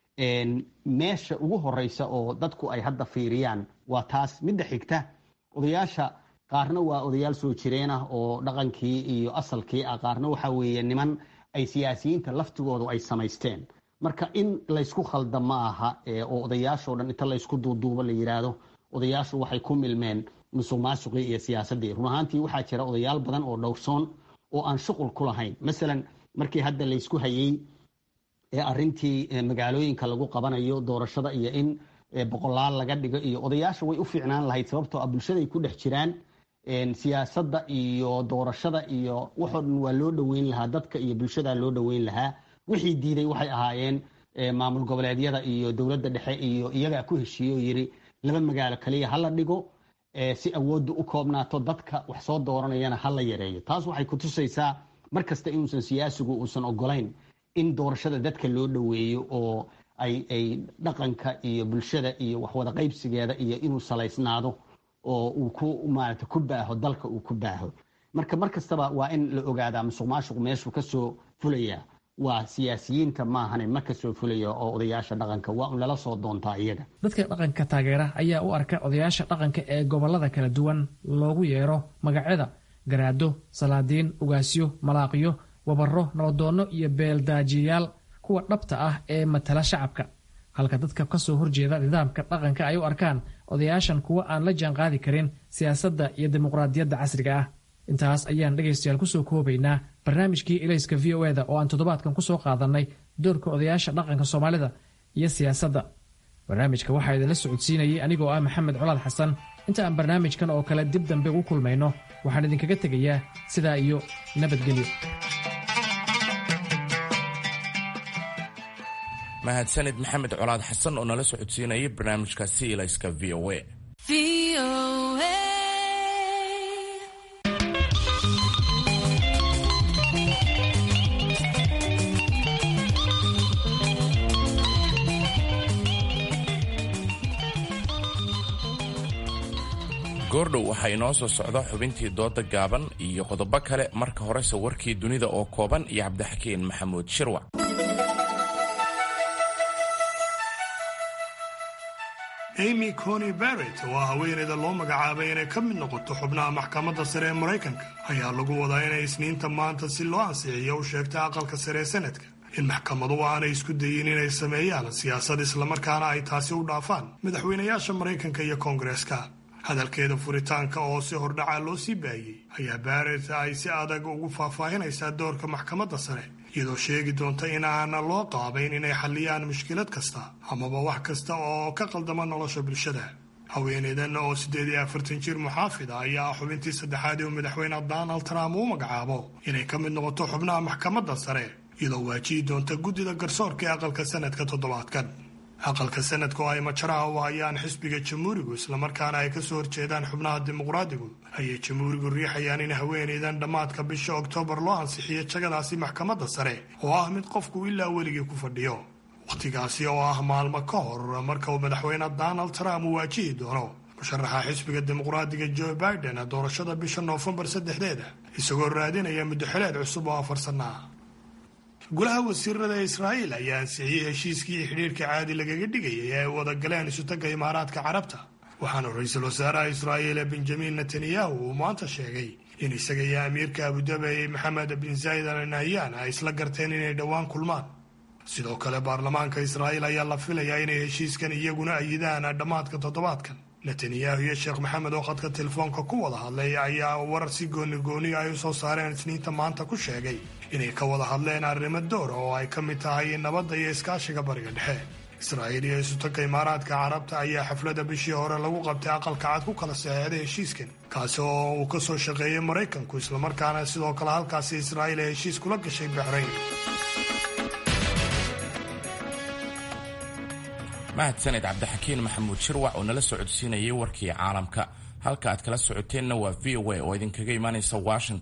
meesha ugu horeysa oo dadku ay hadda fiiriyaan waa taas midda xigta odayaasha qaarna waa odayaal soo jireen ah oo dhaqankii iyo asalkii ah qaarna waxa weeye niman ay siyaasiyiinta laftigoodu ay samaysteen marka in laysku khalda ma aha oo odayaashoo dhan inta laysku duuduubo la yidhaahdo odayaashu waxay ku milmeen musuq maasuqii iyo siyaasaddii run ahaantii waxaa jira odayaal badan oo dhowrsoon oo aan shuqul ku lahayn masalan markii hadda laysku hayey arintii magaalooyinka lagu qabanayo doorashada iyo in boqolaal laga dhigo iyo odayaasha way u fiicnaan lahayd sababtoo ah bulshaday ku dhex jiraan siyaasadda iyo doorashada iyo waxoo dhan waa loo dhoweyn lahaa dadka iyo bulshada loo dhoweyn lahaa wixii diiday waxay ahaayeen maamul goboleedyada iyo dowladda dhexe iyo iyagaa ku heshiiye oo yiri laba magaalo kaliya hala dhigo si awoodda u koobnaato dadka wax soo dooranayana hala yareeyo taas waxay kutusaysaa mar kasta inuusan siyaasigu uusan ogolayn in doorashada dadka loo dhoweeyo oo ay ay dhaqanka iyo bulshada iyo waxwada qaybsigeeda iyo inuu salaysnaado oo uu ku maarata ku baaho dalka uu ku baaho marka mar kastaba waa in la ogaadaa musuq maasuq meeshuu kasoo fulaya waa siyaasiyiinta maahane ma kasoo fulaya oo odayaasha dhaqanka waa un lala soo doontaa iyaga dadka dhaqanka taageera ayaa u arka odayaasha dhaqanka ee gobolada kala duwan loogu yeero magacyada garaado salaadiin ugaasyo malaaqyo wabaro nabadoonno iyo beeldaajiyayaal kuwa dhabta ah ee matala shacabka halka dadka kasoo horjeeda nidaamka dhaqanka ay u arkaan odayaashan kuwa aan la jaanqaadi karin siyaasadda iyo dimuqraadiyadda casriga ah intaas ayaan dhegaystayaal kusoo koobaynaa barnaamijkii ilayska v o eda oo aan toddobaadkan kusoo qaadannay doorka odayaasha dhaqanka soomaalida iyo siyaasadda barnaamijka waxaa idinla socodsiinayay anigoo ah maxamed colaad xasan inta aan barnaamijkan oo kale dib dambe ugu kulmayno waxaan idinkaga tegayaa sidaa iyo nabadgelyo mahadsanid maxamed colaad xasan oo nala socodsiinayay barnaamijkaasi ilayska v o a goordhow waxaa inoo soo socda xubintii dooda gaaban iyo qodobo kale marka horese warkii dunida oo kooban iyo cabdixakiin maxamuud shirwac amy cony barrett oo ah haweeneyda loo magacaabay inay ka mid noqoto xubnaha maxkamadda sare ee maraykanka ayaa lagu wadaa inay isniinta maanta si loo ansixiyo u sheegtay aqalka sare ee sanadka in maxkamaduhu aanay isku dayin inay sameeyaan siyaasad islamarkaana ay taasi u dhaafaan madaxweynayaasha maraykanka iyo koongareeska hadalkeeda furitaanka oo si hordhaca loo sii baayey ayaa barrett ay si adag ugu faahfaahinaysaa doorka maxkamadda sare iyadoo sheegi doonta in aana loo qaabayn inay xalliyaan mushkilad kasta amaba wax kasta oo ka qaldama nolosha bulshada haweeneydan oo siddeed iyo afartan jir muxaafid ah ayaa ah xubintii saddexaad ee uu madaxweyne donald trump uu magacaabo inay ka mid noqoto xubnaha maxkamadda sare iyadoo waajihi doonta guddida garsoorka ee aqalka sanadka toddobaadkan aqalka sanadka oo ay majaraha u hayaan xisbiga jamhuurigu islamarkaana ay kasoo horjeedaan xubnaha dimuqraadigu ayay jamhuurigu riixayaan in haweeneydan dhammaadka bisha oktoobar loo ansixiyo jagadaasi maxkamadda sare oo ah mid qofku ilaa weligii ku fadhiyo wakhtigaasi oo ah maalmo ka hor marka uu madaxweyne donald trump uu waajihi doono musharaxa xisbiga dimuqraadiga joe biden doorashada bisha noofembar saddexdeeda isagoo raadinaya muddoxileed cusub oo afar sanna ah golaha wasiirada israa'iil ayaa ansixiyey heshiiskii xidhiirka caadi lagaga dhigayay ee ay wada galeen isutagga imaaraadka carabta waxaana ra-iisul wasaaraha israa'iil benjamin netanyahu uu maanta sheegay in isaga iyo amiirka abudabi maxamed bin zayd al nahyan ay isla garteen inay dhowaan kulmaan sidoo kale baarlamaanka israa'iil ayaa la filayaa inay heshiiskan iyaguna ayidaan dhammaadka toddobaadkan netanyahu iyo sheekh maxamed oo khadka telefoonka ku wada hadlay ayaa warar si gooni gooni ay u soo saareen isniinta maanta ku sheegay inay ka wada hadleen arrimo doora oo ay ka mid tahay nabadda iyo iskaashiga bariga dhexe israa'iil iyo isutagga imaaraadka carabta ayaa xafladda bishii hore lagu qabtay aqalka cad ku kala saxeexday heshiiskan kaasi oo uu ka soo shaqeeyey maraykanku islamarkaana sidoo kale halkaasi israa'iil ay heshiis kula gashay baxrayn mahadsaned cabdixakiin maxamuud shirwac oo nala socodsiinayay warkii caalamka halka aad kala socoteenna waa v o a oo idinkaga imaanaysa washington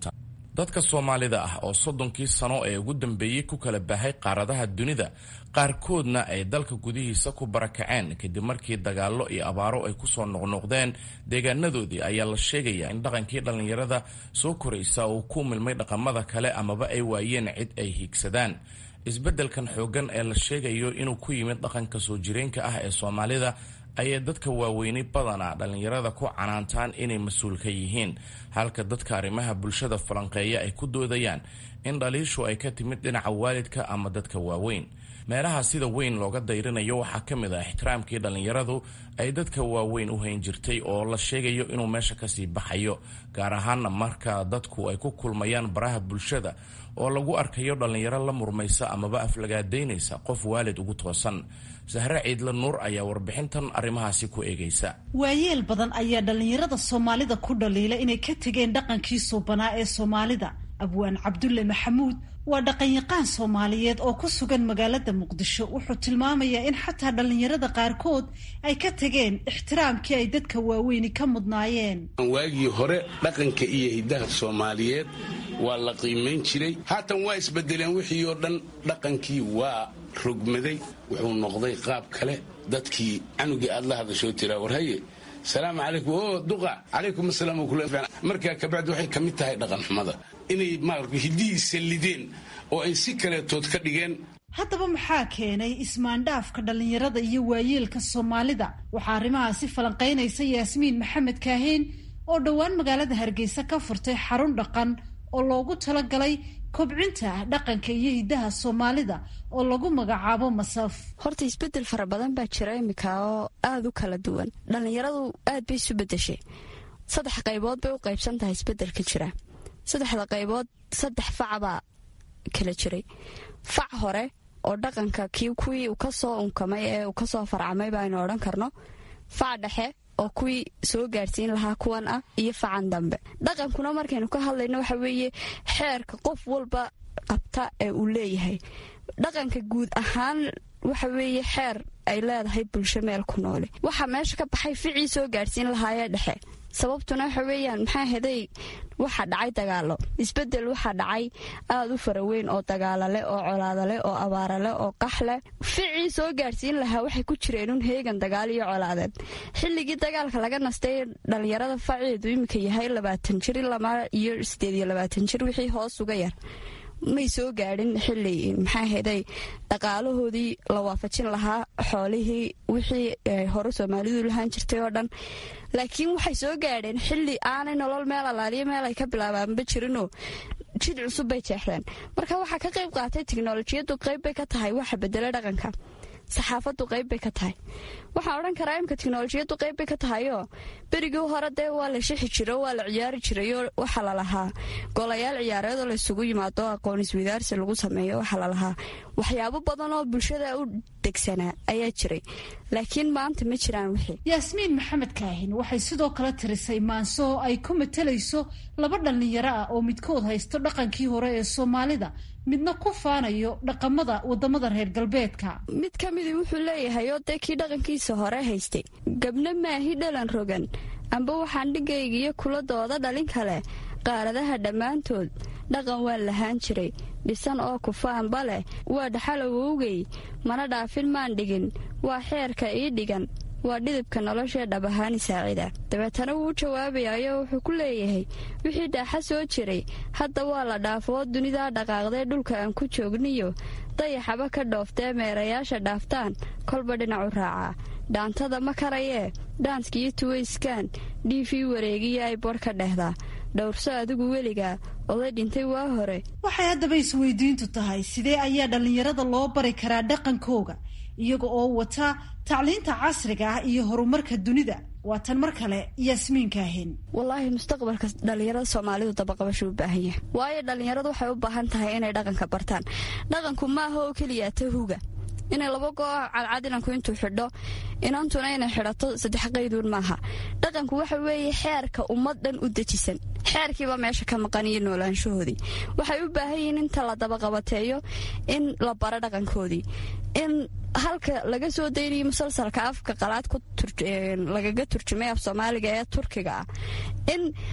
dadka soomaalida ah oo soddonkii sano ee ugu dambeeyey ku kala baahay qaaradaha dunida qaarkoodna ay dalka gudihiisa ku barakaceen kadib markii dagaallo iyo abaaro ay kusoo noqnoqdeen deegaanadoodii ayaa la sheegayaa in dhaqankii dhallinyarada soo koraysa uu ku milmay dhaqamada kale amaba ay waayeen cid ay hiigsadaan isbeddelkan xooggan ee la sheegayo inuu ku yimid dhaqanka soo jireenka ah ee soomaalida ayay dadka waaweynay badanaa dhallinyarada ku canaantaan inay mas-uul ka yihiin halka dadka arrimaha bulshada falanqeeya ay ku doodayaan in dhaliishu ay ka timid dhinaca waalidka ama dadka waaweyn meelaha sida weyn looga dayrinayo waxaa ka mid ah ixtiraamkii dhallinyaradu ay dadka waaweyn u hayn jirtay oo la sheegayo inuu meesha kasii baxayo gaar ahaana marka dadku ay ku kulmayaan baraha bulshada oo lagu arkayo dhallinyaro la murmaysa amaba aflagaadaynaysa qof waalid ugu toosan sahre ciidla nuur ayaa warbixintan arrimahaasi ku eegaysa waayeel badan ayaa dhallinyarada soomaalida ku dhaliila inay ka tegeen dhaqankii suubanaa ee soomaalida abwaan cabdulle maxamuud waa dhaqanyaqaan soomaaliyeed oo ku sugan magaalada muqdisho wuxuu tilmaamayaa in xataa dhallinyarada qaarkood ay ka tageen ixtiraamkii ay dadka waaweyni ka mudnaayeen waagii hore dhaqanka iyo hiddaha soomaaliyeed waa la qiimayn jiray haatan waa isbedeleen wixii oo dhan dhaqankii waa rogmaday wuxuu noqday qaab kale dadkii canugii aad la hadashoo tiraa warhaye salaamu calaykum o duqa calaykum asalaam markaa kabacdi waxay ka mid tahay dhaqanxumada inay maarata hiddihii sallideen oo ay si kaleetood ka dhigeen haddaba maxaa keenay ismaandhaafka dhallinyarada iyo waayeelka soomaalida waxaa arrimahaasi falanqaynaysa yaasmiin maxamed kaaheen oo dhowaan magaalada hargeysa ka furtay xarun dhaqan oo loogu talagalay kobcinta dhaqanka iyo hiddaha soomaalida oo lagu magacaabo masaf horta isbedel fara badan baa jira iminka oo aada u kala duwan dhallinyaradu aad bay isu bedeshay saddex qaybood bay u qaybsan tahay isbedelka jira saddexda qaybood saddex fac baa kala jiray fac hore oo dhaqanka kii kuwii uu kasoo unkamay ee uu kasoo farcamay baaynu odhan karno fac dhexe oo kuwii soo gaadhsiin lahaa kuwan ah iyo facan dambe dhaqankuna markaynu ka hadlayno waxa weeye xeerka qof walba qabta ee uu leeyahay dhaqanka guud ahaan waxa weeye xeer ay leedahay bulsho meel ku noole waxaa meesha ka baxay ficii soo gaadhsiin lahaayee dhexe sababtuna waxa weeyaan maxaa heday waxa dhacay dagaalo isbedel waxaa dhacay aada u faraweyn oo dagaalale oo colaadale oo abaarale oo qaxleh ficii soo gaadhsiin lahaa waxay ku jireen un heegan dagaal iyo colaadeed xilligii dagaalka laga nastay dhallinyarada faceedu iminka yahay labaatan jir ilama iyo sideed iyo labaatan jir wixii hoos uga yar may soo gaadhin xili maxaa heday dhaqaalahoodii la waafajin lahaa xoolihii wixii hore soomaalidu lahaan jirtay oo dhan laakiin waxay soo gaadheen xili aanay nolol meel alaaliyo meel ay ka bilaabaanba jirinoo jid cusub bay jeexdeen marka waxaa ka qayb qaatay tiknolojiyadu qayb bay ka tahay waxa bedela dhaqanka saxaafadu qayb bay ka tahay waxaan odhan karaa imka tiknolojiyadu qayb bay ka tahayoo berigii hore dee waa la shixi jiro waa la ciyaari jirayoo waxaa lalahaa golayaal ciyaareedoo laysugu yimaado aqoon iswadaarsi lagu sameeyo waxaa lalahaa waxyaabo badan oo bulshada u degsanaa ayaa jiray laakiin maanta ma jiraan wixii yaasmiin maxamed kaahin waxay sidoo kale tirisay maanso oo ay ku matalayso laba dhallinyaro ah oo midkood haysto dhaqankii hore ee soomaalida midna ku faanayo dhaqamada wadamada reer galbeedka mid ka midii wuxuu leeyahay oo dee kii dhaqankiisa hore haystay gabna maahi dhalan rogan amba waxaan dhigaygiyo kuladooda dhalin kale qaaradaha dhammaantood dhaqan waan lahaan jiray dhisan oo kufaanba leh waa dhaxalowowgay mana dhaafin maan dhigin waa xeerka ii dhigan waa dhidibka noloshee dhab ahaani saacida dabeetana wuu u jawaabayayo wuxuu ku leeyahay wixii dhaaxa soo jiray hadda waa la dhaafoo dunidaa dhaqaaqdee dhulka aan ku joogniyo dayaxaba ka dhooftee meerayaasha dhaaftaan kolba dhinacu raacaa dhaantada ma karayee dhaanskiyo tuwayskaan dhiifii wareegiyo ay bodh ka dhehdaa dhowrso adigu weligaa oday dhintay waa hore waxay haddaba isweydiintu tahay sidee ayaa dhallinyarada loo bari karaa dhaqankooga iyaga oo wata tacliinta casriga ah iyo horumarka dunida waa tan mar kale yaasmiinkaahin wallaahi mustaqbalka dhallinyarada soomaalidu dabaqabashu u baahan yahay waayo dhallinyaradu waxay u baahan tahay inay dhaqanka bartaan dhaqanku maaha oo keliya tahuga inay laba goo cadcad inanku intuu xidho inantuna inay xidhato saddex qayduun maaha dhaqanku waxa weeye xeerka ummad dhan u dejisan xeerkiiba meesha ka maqan iyo noolaanshahoodii waxay u baahan yihiin inta la dabaqabateeyo in la baro dhaqankoodii in halka laga soo daynayo musalsalka afka qalaad lagaga turjumay af soomaaliga ee turkiga ah in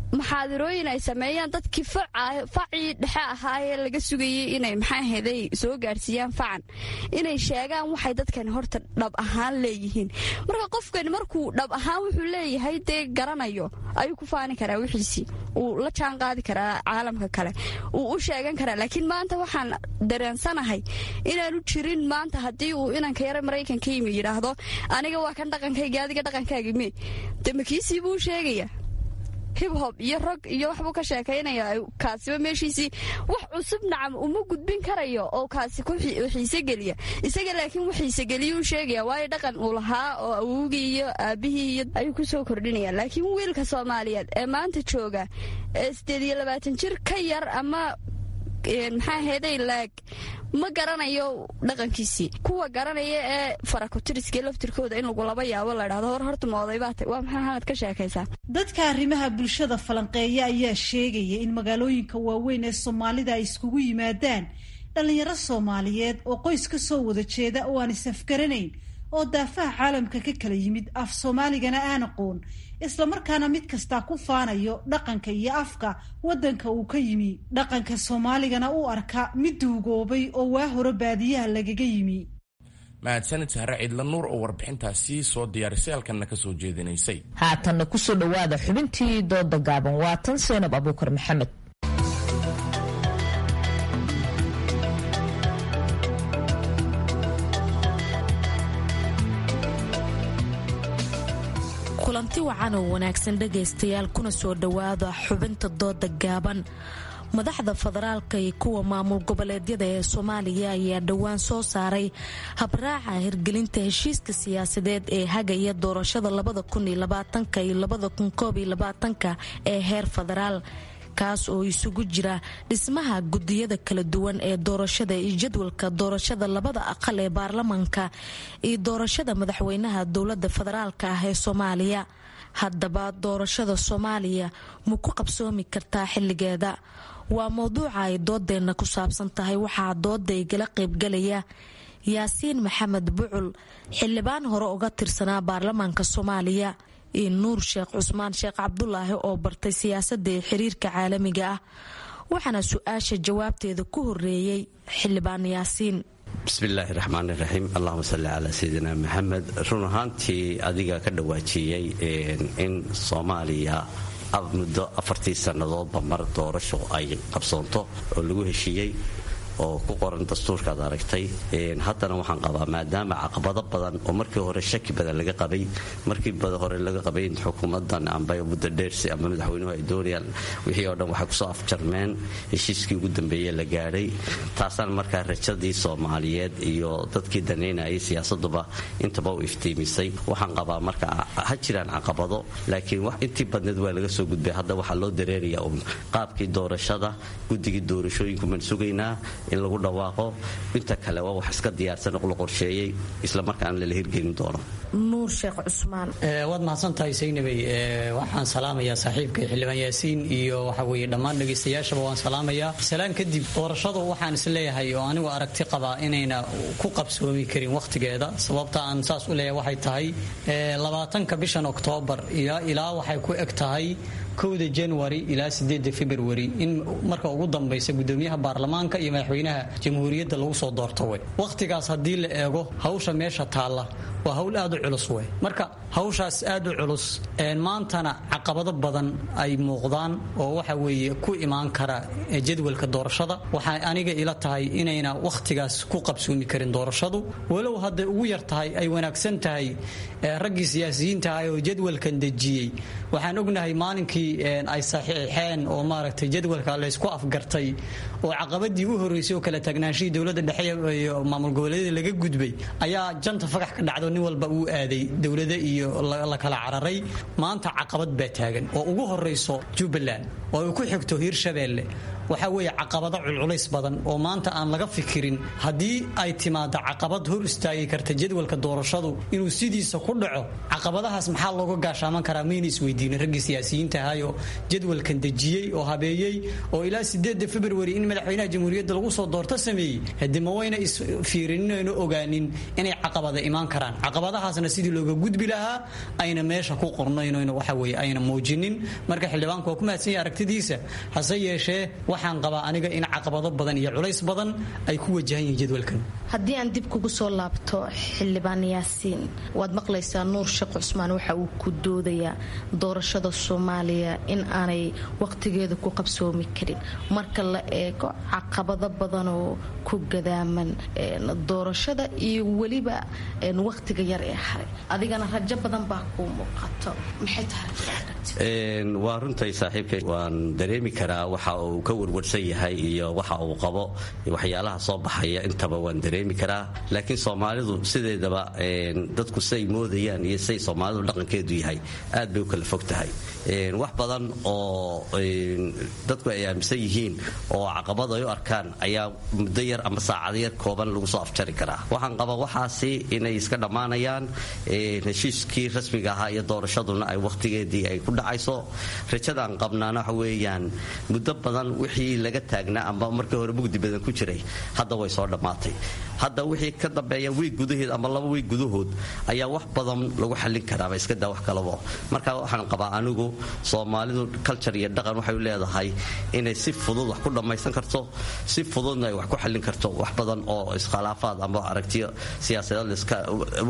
maxaadirooyin ay sameeyaan dadkii facii dhexe ahaayee laga sugayey inay maxaaheday soo gaadhsiiyaan facan inay sheegaan waxay dadkani horta dhab ahaan leeyihiin marka qofkani markuu dhab ahaan wuxuu leeyahay dee garanayo ayuu ku faani karaa wixiisii uu la jaan qaadi karaa caalamka kale uu u sheegan karaa laakiin maanta waxaan dareensanahay inaanu jirin maanta haddii uu inanka yara maraykanka yimi yidhaahdo aniga waa kan dhaqankayga adiga dhaqankaaga me de makiisii buu sheegaya hibhob iyo rog iyo waxbuu ka sheekaynaya kaasiba meeshiisii wax cusub nacam uma gudbin karayo oo kaasi ku xiise geliya isaga laakiin wax xiisegeliya u sheegaya waayo dhaqan uu lahaa oo awowgii iyo aabihii iyo ayuu ku soo kordhinaya laakiin wiilka soomaaliyeed ee maanta jooga ee sideed iyo labaatan jir ka yar ama maxaa heeday laag ma garanayo dhaqankiisii kuwa garanaya ee farakutiriska laftirkooda in lagu laba yaabo la dhahdo hor horta ma odaybaata waa maxaa xamad ka sheekaysaa dadka arrimaha bulshada falanqeeya ayaa sheegaya in magaalooyinka waaweyn ee soomaalida ay iskugu yimaadaan dhallinyaro soomaaliyeed oo qoys ka soo wada jeeda oo aan is-afgaranayn oo daafaha caalamka ka kala yimid af soomaaligana aan aqoon islamarkaana mid kastaa ku faanayo dhaqanka iyo afka waddanka uu ka yimi dhaqanka soomaaligana u arka mid duugoobay oo waa hore baadiyaha lagaga yimi mahadsanid sahre ciidla nuur oo warbixintaasi soo diyaarisay halkanna ka soo jeedinaysay haatanna kusoo dhowaada xubintii dooda gaaban waa tan seenab abuukar maxamed kulanti wacan oo wanaagsan dhegaystayaal kuna soo dhowaada xubinta dooda gaaban madaxda federaalka iyo kuwa maamul goboleedyada ee soomaaliya ayaa dhowaan soo saaray habraaca hirgelinta heshiiska siyaasadeed ee hagaya doorashada iyo ee heer federaal kaas oo isugu jira dhismaha gudiyada kala duwan ee doorashada iyo jadwalka doorashada labada aqal ee baarlamanka iyo doorashada madaxweynaha dowlada federaalka ah ee soomaaliya haddaba doorashada soomaaliya ma ku qabsoomi kartaa xilligeeda waa mowduuca ay doodeenna ku saabsan tahay waxaa dooda igala qaybgalaya yaasiin maxamed bucul xildhibaan hore uga tirsanaa baarlamaanka soomaaliya iyo nuur sheekh cusmaan sheekh cabdulaahi oo bartay siyaasadda ee xiriirka caalamiga ah waxaana su-aasha jawaabteeda ku horeeyey xildhibaan yaasiin bismillaahi raxmaan iraxiim allahuma salli calaa sayidina maxamed run ahaantii adiga ka dhawaajiyey in soomaaliya muddo afartii sannadoodba mar doorasho ay qabsoonto oo lagu heshiiyey oo ku qoran dastuurka ad aragtay haddana waxaan qabaa maadaama caqabado badan oo markii hore shaki badan laga qabay markii hore laga qabay in xukuumadan amba muddo dheersi ama madaxweynuhu ay doonayaan wixii oo dhan waxay kusoo afjarmeen heshiiskii ugu dambeeye la gaadhay taasaan markaa rajadii soomaaliyeed iyo dadkii danaynayay siyaasaduba intaba u iftiimisay waxaan qabaa marka ha jiraan caqabado laakiin intii badneed waa laga soo gudbay hadda waxaa loo dareerayaa un qaabkii doorashada guddigii doorashooyinku maan sugaynaa in lagu dhawaaqo inta kale waa wax iska diyaarsan oo la qorsheeyey islamarkaana lala hirgelin doono nuur sheekh cusmaan waad mahadsantahay saynabay waxaan salaamayaa saaxiibkay xildhibaan yaasiin iyo waxa weeye dhammaan dhegaystayaashaba waan salaamayaa salaan kadib doorashadu waxaan isleeyahay oo anigu aragti qabaa inayna ku qabsoomi karin wakhtigeeda sababta aan saas u leeyahay waxay tahay labaatanka bishan oktoobar ilaa waxay ku eg tahay kowda january ilaa sideeda february in marka ugu dambaysa gudoomiyaha baarlamaanka iyo madaxweynaha jamhuuriyadda lagu soo doorto wey wakhtigaas haddii la eego hawsha meesha taalla waa hawl aad u culus wey marka hawshaas aad u culus maantana caqabado badan ay muuqdaan oo waxa weeye ku imaan kara jadwalka doorashada waxay aniga ila tahay inayna wakhtigaas ku qabsoomi karin doorashadu walow hadday ugu yar tahay ay wanaagsan tahay raggii siyaasiyiinta ah oo jadwalkan dejiyey waxaan ognahay maalinkii ay saxiixeen oo maaragtay jadwalka laysku afgartay oo caqabadii u horreysay oo kala taagnaanshihii dowladda dhexe iyo maamul goboleedyada laga gudbay ayaa janta fagax ka dhacdo nin walba uu aaday dowlada iyo la kala cararay maanta caqabad baa taagan oo ugu horrayso jubbaland oo ay ku xigto hiirshabeelle waxaa weeye caqabado culculays badan oo maanta aan laga fikirin haddii ay timaado caqabad hor istaagi karta jadwalka doorashadu inuu sidiisa ku dhaco caqabadahaas maxaa looga gaashaaman karaa mayna isweydiinin raggii siyaasiyiinta ahayoo jadwalkan dejiyey oo habeeyey oo ilaa sideeda februari in madaxweynaha jamhuuriyadda lagu soo doorto sameeyey hade ma wayna isfiirinayno ogaanin inay caqabada imaan karaan caqabadahaasna sidii looga gudbi lahaa ayna meesha ku qornaynn waxa weye ayna muujinin marka xildhibaanku waa ku mahadsan yahay aragtidiisa hase yeeshee waxaan qabaa aniga in caqabado badan iyo culays badan ay ku wajahan yihiin jadwalkan haddii aan dib kugu soo laabto xildhibaan yaasiin waad maqlaysaa nuur sheekh cusmaan waxa uu ku doodayaa doorashada soomaaliya in aanay waqtigeeda ku qabsoomi karin marka la eego caqabado badanoo ku gadaaman doorashada iyo weliba waqtiga yar ee haray adigana rajo badan baa kuu muuqato maxay tahay waa runtay saaxiibkay waan dareemi karaa waxa uu ka warwarsan yahay iyo waxa uu qabo waxyaalaha soo baxaya intaba waan dareemi karaa laakiin soomaalidu sideedaba dadku siay moodayaan iyo siay soomaalidu dhaqankeedu yahay aad bay u kala fog tahay wax badan oo dadku ay aaminsan yihiin oo caqabad ay u arkaan ayaa muddo yar ama saacado yar kooban lagu soo afjari karaa waxaan qabaa waxaasi inay iska dhammaanayaan heshiiskii rasmiga ahaa iyo doorashaduna ay wakhtigeedii ay ku dhacayso rajadaan qabnaana waxa weeyaan muddo badan wixii laga taagnaa amba markii hore mugdi badan ku jiray hadda way soo dhammaatay hadda wixii ka dambeeya wiig gudaheed ama laba wiig gudahood ayaa wax badan lagu xallin karaaba iska daa wax kalabo marka waxaan qabaa anigu soomaalidu culture iyo dhaqan waxay u leedahay inay si fudud wax ku dhammaysan karto si fududna ay wax ku xallin karto wax badan oo iskhilaafaad ama aragtiyo siyaasadeed liska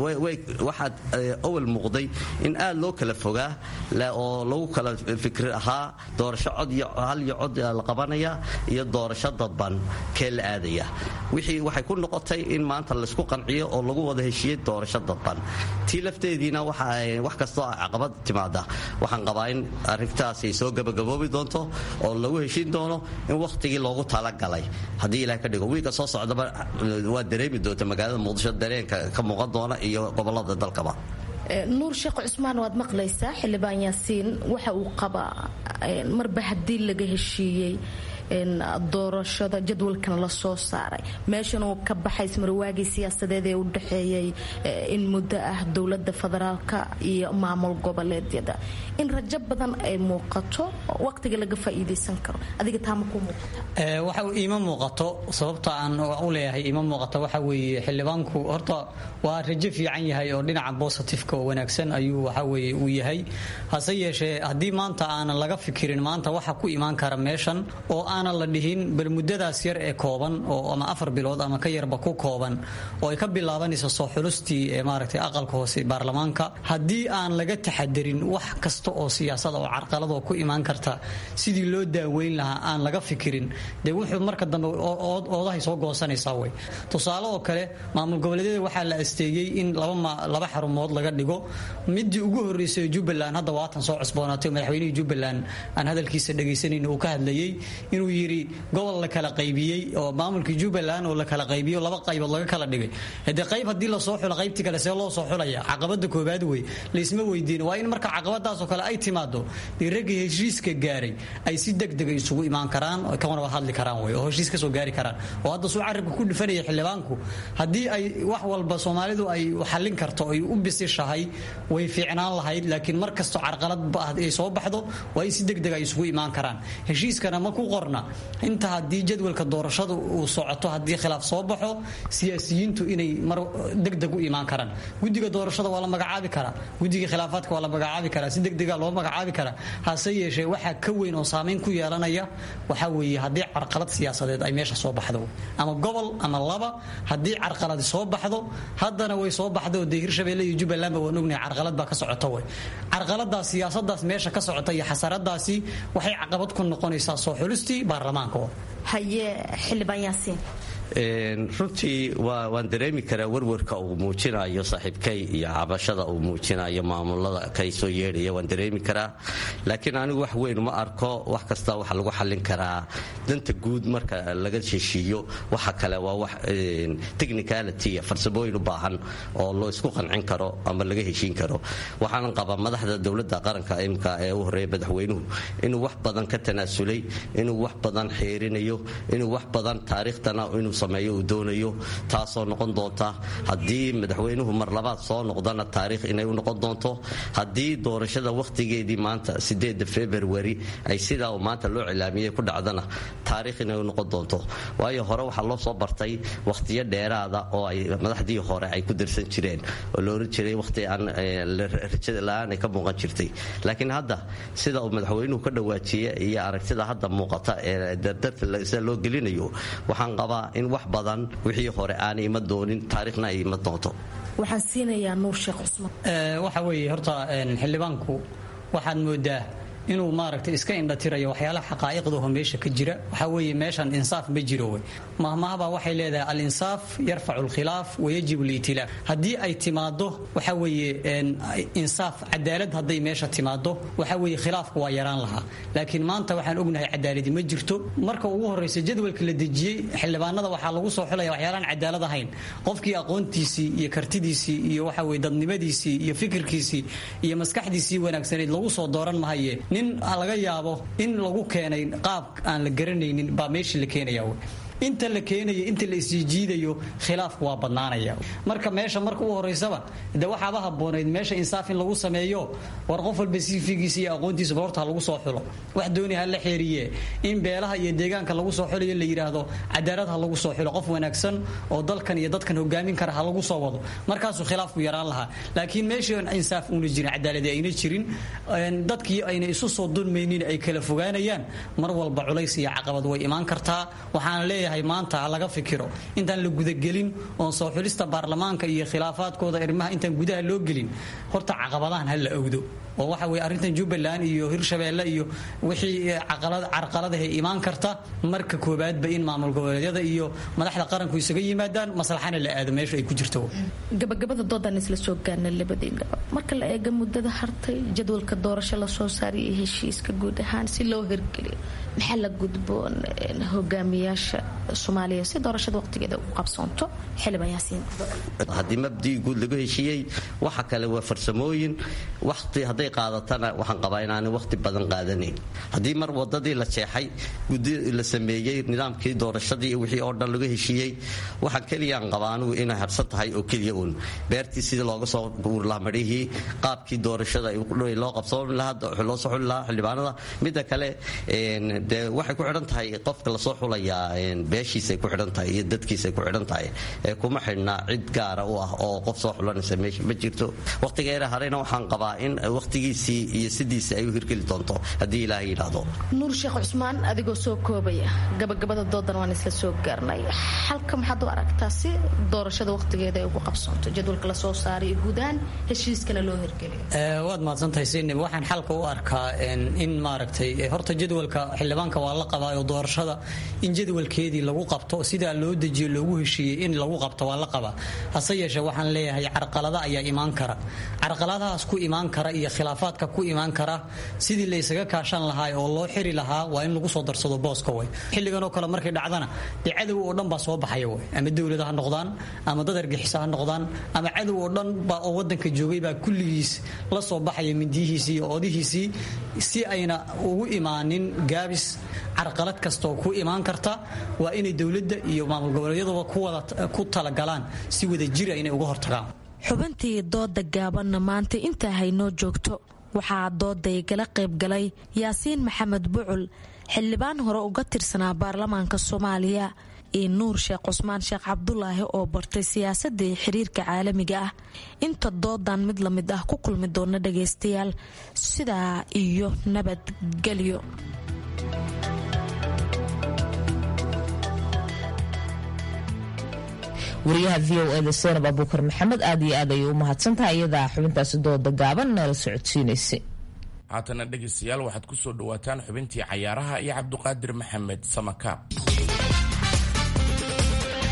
waxaad awal muuqday in aad loo kala fogaa oo lagu kala fikri ahaa doorasho cod iyo hal iyo cod la qabanaya iyo doorasho dadban kee la aadaya wixii waxay ku noqotay in maanta laysku qanciyo oo lagu wada heshiiyey doorasho dadban tii lafteediina wax kastoo caqabad timaada waxaan qabaa in arrintaas ay soo gabagaboobi doonto oo lagu heshiin doono in wakhtigii loogu talagalay haddii ilaah ka dhigo wiilka soo socdaba waa dareemi doonta magaalada muqdisho dareenka ka muuqan doona iyo gobolada dalkaba nuur sheekh cusmaan waad maqlaysaa xildhibaan yaasiin waxa uu qabaa marba haddii laga heshiiyey doorashada jadwalkan la soo saaray meeshan uu ka baxay ismarwaagii siyaasadeed ee u dhexeeyey in muddo ah dowlada federaalka iyo maamul goboleedyada in rajo badan ay muuqato waqtiga laga faa'iidaysan karo adiga taama ku muuqata waxa iima muuqato sababta aan u leeyahay iima muuqato waxa weeye xildhibaanku horta waa rajo fiican yahay oo dhinaca bositifeka oo wanaagsan ayuu waxa weeye uu yahay hase yeeshee haddii maanta aanan laga fikirin maanta waxa ku imaan kara meeshan oo aanan la dhihin bal muddadaas yar ee kooban oo ama afar bilood ama ka yarba ku kooban oo ay ka bilaabanayso soo xulustii ee maaragtay aqalka hoose baarlamaanka haddii aan laga taxadarin wax kasta oo siyaasada oo carqaladoo ku imaan karta sidii loo daaweyn lahaa aan laga fikirin dee wuxuu marka dambe oodahay soo goosanaysaa wey tusaale oo kale maamul goboleedyada waxaa la asteeyey in laba xarumood laga dhigo midii ugu horreysay jubbaland hadda waatan soo cusboonaatay madaxweynihii jubbaland aan hadalkiisa dhagaysanayn uu ka hadlayey inuu yidhi gobol la kala qaybiyey oo maamulkii jubbaland oo la kala qaybiyo laba qaybood laga kala dhigay hade qayb haddii lasoo xulo qaybtii kale see loo soo xulaya caqabada koobaad wey laysma weydiin waa in marka caqabadaasoo kale ay timaado dee raggii heshiiska gaaray ay si degdega isugu imaan karaan oo kana wada hadli karaan wey oo heshiis kasoo gaari karaan oo hadda suu carabka ku dhifanaya xildhibaanku haddii ay wax walba soomaalidu ay xallin karto ay u bisishahay way fiicnaan lahayd laakiin mar kastoo carqalad ay soo baxdo waa in si degdeg ay isugu imaan karaan heshiiskana ma ku qorna inta haddii jadwalka doorashadu uu socoto haddii khilaaf soo baxo siyaasiyiintu inay mar degdeg u imaan karaan guddiga doorashada waa la magacaabi karaa guddiga khilaafaadka waa la magacaabi karaa si degdega loo magacaabi karaa hase yeeshee waxaa ka weyn oo saamayn ku yeelanaya waxaa weeye haddii carqalad siyaasadeed ay meesha soo baxdo ama gobol ama laba haddii carqaladi soo baxdo haddana way soo baxdo dee hirshabeelle iyo jubbalandba waan ognahay carqalad baa ka socota wey carqaladaas siyaasadaas meesha ka socota iyo xasaradaasi waxay caqabad ku noqonaysaa soo xulistii baarlamaanka haye xildhibaan yaasiin runtii waan dareemi karaa warwarka uu muujinayo saaxiibkay iyo cabashada uu muujinayo maamulada kay soo yeedhaya waan dareemi karaa laakiin anigu wax weyn ma arko wax kasta waxa lagu xallin karaa danta guud marka laga heshiiyo waxa kale waa wax technicality farsamooyin u baahan oo loo isku qancin karo ama laga heshiin karo waxaanan qabaa madaxda dowladda qaranka imka ee u horeeya madaxweynuhu inuu wax badan ka tanaasulay inuu wax badan xeerinayo inuu wax badan taariikhtana inuu sameeyo uu doonayo taasoo noqon doonta haddii madaxweynuhu mar labaad soo noqdana taariikh inay u noqon doonto haddii doorashada wakhtigeedii maanta sideeda february ay sidaa uu maanta loo cilaamiyey ku dhacdana taariikh inay u noqon doonto waayo hore waxaa loo soo bartay wakhtiyo dheeraada oo ay madaxdii hore ay ku darsan jireen oo la oran jiray wakhti aan rajada la-aan ay ka muuqan jirtay laakiin hadda sida uu madaxweynuhu ka dhawaajiye iyo aragtida hadda muuqata ee dardarta sida loo gelinayo waxaan qabaa in wax badan wixii hore aanay ima doonin taariikhna ay ima doonto waxaan siinayaa nuur sheekh cusmaan waxa weeye horta xildhibaanku waxaad moodaa inuu maaragtay iska indhatirayo waxyaalaha xaqaa'iqdaho meesha ka jira waxaa weeye meeshan insaaf ma jiro wey mahmahabaa waxay leedahay al-insaaf yarfacu alkhilaaf wayajib liitilaaf haddii ay timaado waxa weeye insaaf cadaalad hadday meesha timaado waxa weeye khilaafku waa yaraan lahaa laakiin maanta waxaan ognahay cadaaladi ma jirto marka ugu horreysa jadwalka la dejiyey xildhibaanada waxaa lagu soo xulaya waxyaalaan cadaalad ahayn qofkii aqoontiisii iyo kartidiisii iyo waxa weye dadnimadiisii iyo fikirkiisii iyo maskaxdiisii wanaagsanayd lagu soo dooran mahaye nin laga yaabo in lagu keenay qaab aan la garanaynin baa meeshii la keenaya inta la keenayo inta la isjiijiidayo khilaafku waa badnaanaya marka meesha marka u horeysaba de waxaaba haboonayd meesha insaaf in lagu sameeyo war qof walba sifigiisa iyo aqoontiisa balorta ha lagu soo xulo wax dooni ha la xeeriye in beelaha iyo deegaanka lagu soo xulayo la yidhaahdo cadaalad ha lagu soo xulo qof wanaagsan oo dalkan iyo dadkan hogaamin kara ha lagu soo wado markaasuu khilaafku yaraan lahaa laakiin meeshii insaaf una jirin cadaaladi ayna jirin dadkii ayna isu soo dulmaynin ay kala fogaanayaan mar walba culays iyo caqabad way imaan kartaa waxaana leeyahay maanta ha laga fikiro intaan la gudagelin oon soo xulista baarlamaanka iyo khilaafaadkooda arrimaha intaan gudaha loo gelin horta caqabadahan ha la ogdo oo waxa weye arrintan jubbaland iyo hirshabeelle iyo wixii carqaladahay imaan karta marka koobaadba in maamul goboleedyada iyo madaxda qaranku isaga yimaadaan maslaxana la aado meesha ay ku jirto gabagabada doodan isla soo gaarna labadiinaba marka la eega muddada hartay jadwalka doorasho lasoo saaray iyo heshiiska guud ahaan si loo hirgeliyo maxaa la gudboon hogaamiyaasha soomaaliya si doorashada waqtigeeda u qabsoonto xildhibaan yaasiin haddii mabdii guud lagu heshiiyey waxa kale waa farsamooyin waqti hadday qaadatana waxaan qabaa inaanay waqti badan qaadanayn haddii mar wadadii la jeexay gudi la sameeyey nidaamkii doorashadii wixii oo dhan lagu heshiiyey waxaan keliyaan qabaa anugu inay harsan tahay oo keliya uun beertii sidii looga soo guuri lahaa madhihii qaabkii doorashada loo qabsoon lahaa loo soo xuli lahaa xildhibaanada midda kale de waxay ku xidhan tahay qofka lasoo xulayaa beeshiisay ku xidhan tahay iyo dadkiisay ku xidhan tahay kuma xidhna cid gaara u ah oo qof soo xulanaysa meesha ma jirto waqtigeera harayna waxaan qabaa in waqtigiisii iyo sidiisi ay u hirgeli doonto haddii ilaahay yidhaahdo nuur sheekh cusmaan adigoo soo koobaya gabagabada doodan waan isla soo gaarnay xalka maxaad u aragtaa si doorashada waqtigeeda ay ugu qabsoonto jadwalka lasoo saaray iyo guud ahaan heshiiskana loo hirgeliyo waad mahadsantahay sinib waxaan xalka u arkaa in maaragtay horta jadwalka xildhibaanka waa la qabaa oo doorashada in jadwalkeedii lagu qabto sidaa loo dejiyo loogu heshiiyey in lagu qabto waa la qabaa hase yeeshee waxaan leeyahay carqalada ayaa imaan kara carqaladahaas ku imaan kara iyo khilaafaadka ku imaan kara sidii la isaga kaashan lahaa oo loo xiri lahaa waa in lagu soo darsado booska way xilligan oo kale markay dhacdana dee cadow oo dhan baa soo baxaya way ama dowlada ha noqdaan ama dad argixisa ha noqdaan ama cadow oo dhan baa oo wadanka joogay baa kulligiis la soo baxaya mindiyihiisii iyo oodihiisii si ayna ugu imaanin gaabis carqalad kastaoo ku imaan karta waa inay dowladda iyo maamul goboleedyaduba ku talagalaan si wada jira inay uga hortagaan xubintii dooda gaabanna maanta intaa haynoo joogto waxaa dooday gala qaybgalay yaasiin maxamed bucul xildhibaan hore uga tirsanaa baarlamaanka soomaaliya iyo nuur sheekh cusmaan sheekh cabdulaahi oo bartay siyaasadii xiriirka caalamiga ah inta doodan mid la mid ah ku kulmi doona dhagaystayaal sidaa iyo nabadgelyo wariyaha v o eda seenab abuukar maxamed aad iyo aad ayay u mahadsantahay iyadaa xubintaasi dooda gaaban nala socodsiinaysay haatana dhegaystayaal waxaad ku soo dhowaataan xubintii cayaaraha iyo cabduqaadir maxamed samakaab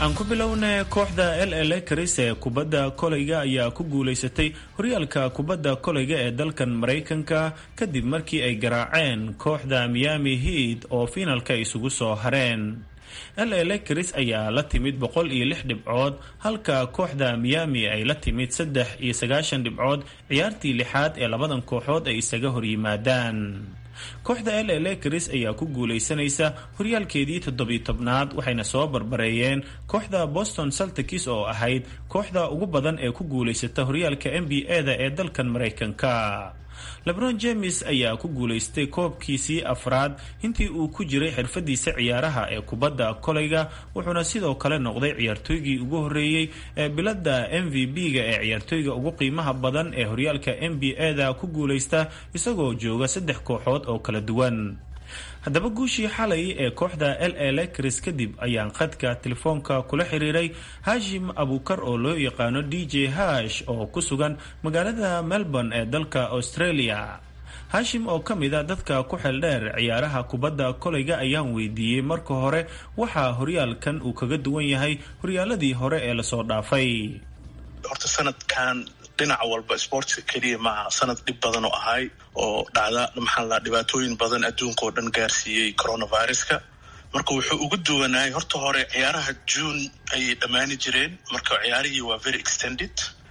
aan ku bilowna kooxda l l karis ee kubadda koleyga ayaa ku guulaysatay horyaalka kubadda koleyga ee dalkan maraykanka kadib markii ay garaaceen kooxda miami heat oo fiinalka isugu soo hareen l l karis ayaa la timid boqol iyo lix dhibcood halka kooxda miami ay la timid saddex iyo sagaashan dhibcood ciyaartii lixaad ee labadan kooxood ay isaga horyimaadaan kooxda l l karis ayaa ku guulaysanaysa horyaalkeedii toddobiy tobnaad waxayna soo barbareeyeen kooxda boston saltikis oo ahayd kooxda ugu badan ee ku guulaysata horyaalka n b a-da ee dalkan maraykanka lebron james ayaa ku guulaystay koobkiisii afraad intii uu ku jiray xirfadiisa ciyaaraha ee kubadda koleyga wuxuuna sidoo kale noqday ciyaartooygii ugu horeeyey ee bilada m v b-ga ee ciyaartooyga ugu qiimaha badan ee horyaalka n b a-da ku guulaysta isagoo jooga saddex kooxood oo kala duwan haddaba guushii xalay ee kooxda l l kris kadib ayaan khadka telefoonka kula xiriiray hashim abukar oo loo yaqaano d j hash oo ku sugan magaalada melbourne ee dalka australia hashim oo ka mid a dadka ku xeeldheer ciyaaraha kubadda koleyga ayaan weydiiyey marka hore waxaa horyaalkan uu kaga duwan yahay horyaaladii hore ee lasoo dhaafay horta sanadkan dhinaca walba sportska keliya maaha sanad dhib badan oo ahay oo dhacda maxaa la dhibaatooyin badan adduunka oo dhan gaarsiiyey coronaviruska marka wuxuu ugu duwanaayay horta hore ciyaaraha june ayay dhammaani jireen marka ciyaarihii waa very extended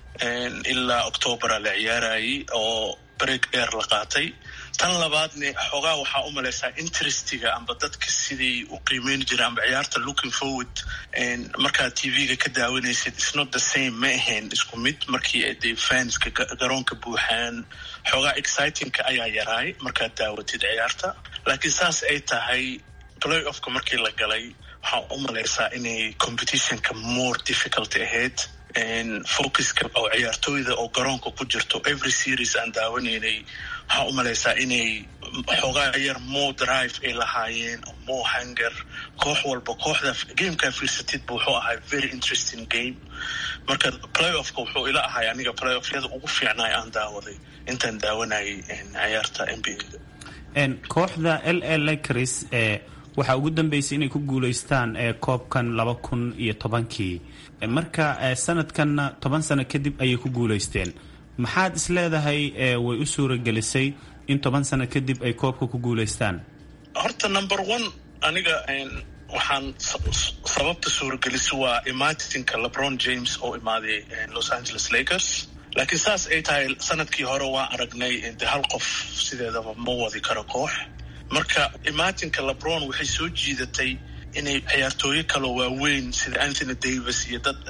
ilaa octobera la ciyaarayay oo break dheer la qaatay tan labaadne xoogaa waxaa u malaysaa interestiga amba dadka siday u qiimeyn jireen amba ciyaarta looking forward markaad t v-ga ka daawanaysid isnot the same ma ahayn isku mid markii de fanska garoonka buuxaan xoogaa excitingka ayaa yaraay markaad daawatid ciyaarta laakiin saas ay tahay play offka markii la galay waxaa u malaysaa inay competitionka more difficult ahayd focuska oo ciyaartooyda oo garoonka ku jirto every series aan daawanaynay waxaa u malaysaa inay xoogaa yar more drive ay lahaayeen more hanger koox walba kooxda gamekaa fiirsatidba wuxuu ahay very interesting game marka play offka wuxuu ila ahay aniga play offyada ugu fiicnaay aan daawaday intaan daawanayay ciyaarta n b a kooxda l l cris ee waxaa ugu dambeysay inay ku guulaystaan ee koobkan laba kun iyo tobankii marka sanadkanna toban sano kadib ayay ku guulaysteen maxaad is leedahay way u suuragelisay in toban sano kadib ay koobka ku guulaystaan horta number one aniga waxaan sababta suuragelisa waa imaatinka lebron james oo imaaday los angeles lakers laakiin saas ay tahay sanadkii hore waa aragnay de hal qof sideedaba ma wadi karo koox marka imaatinka lebron waxay soo jiidatay inay ciyaartooyo kaloo waaweyn sida anthony davis iyo dad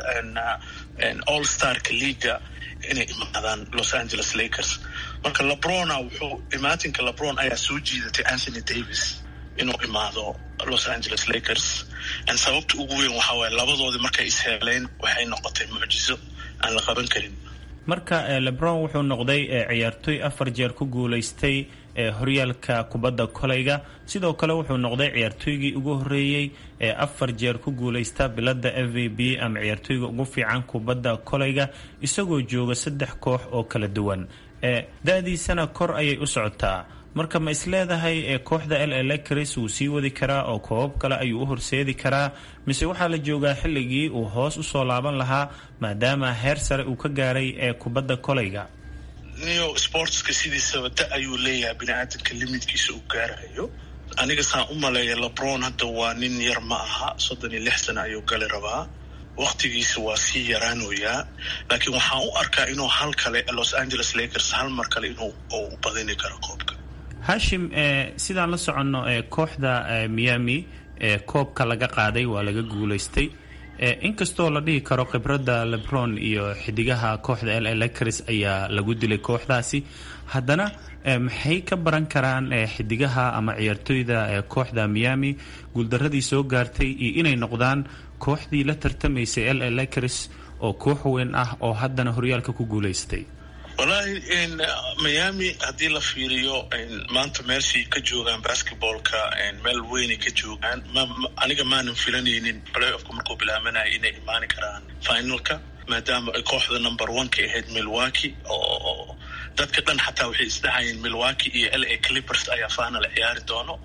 all starka leaga inay imaadaan los angeles lakers marka lebrona wuxuu imaatinka lebron ayaa soo jiidatay anthony davis inuu imaado los angeles lakers sababta ugu weyn waxaa waaye labadoodii markay isheeleen waxay noqotay mucjiso aan la qaban karin marka lebron wuxuu noqday ciyaartooy afar jeer ku guulaystay horyaalka kubadda koleyga sidoo kale wuxuu noqday ciyaartooygii ugu horeeyey ee afar jeer ku guulaysta bilada f v b ama ciyaartooyga ugu fiican kubadda koleyga isagoo jooga saddex koox oo kala duwan da-diisana kor ayay u socotaa marka ma isleedahay kooxda l l cris wuu sii wadi karaa oo koobab kale ayuu u horseedi karaa mise waxaa la joogaa xilligii uu hoos usoo laaban lahaa maadaama heer sare uu ka gaaray ee kubadda koleyga neo sportska sidiisaba da ayuu leeyahay bini-aadanka limitkiisa uu gaarayo aniga saan u maleeya lebron hadda waa nin yar ma aha soddon iyo lix sana ayuu gali rabaa waktigiisa waa sii yaraanoyaa laakiin waxaan u arkaa inuu hal kale los angeles lakers hal mar kale inuu u badini karo koobka hashim sidaan la soconno kooxda miami koobka laga qaaday waa laga guulaystay inkastoo la dhihi karo khibradda lebron iyo xidigaha kooxda l lakers ayaa lagu dilay kooxdaasi haddana maxay ka baran karaan xidigaha ama ciyaartooyda kooxda miami guuldaradii soo gaartay iyo inay noqdaan kooxdii la tartamaysay l lakers oo koox weyn ah oo haddana horyaalka ku guulaystay wallaahi miami haddii la fiiriyo maanta meelshay ka joogaan basketballka meel weynay ka joogaan aniga maanan filanaynin play offka markuu bilaabanaya inay imaani karaan finalka maadaama ay kooxda number one ka ahayd milwaki oo dadka dhan xataa waxay isdhahayeen milwaki iyo l a clippers ayaa final ciyaari doono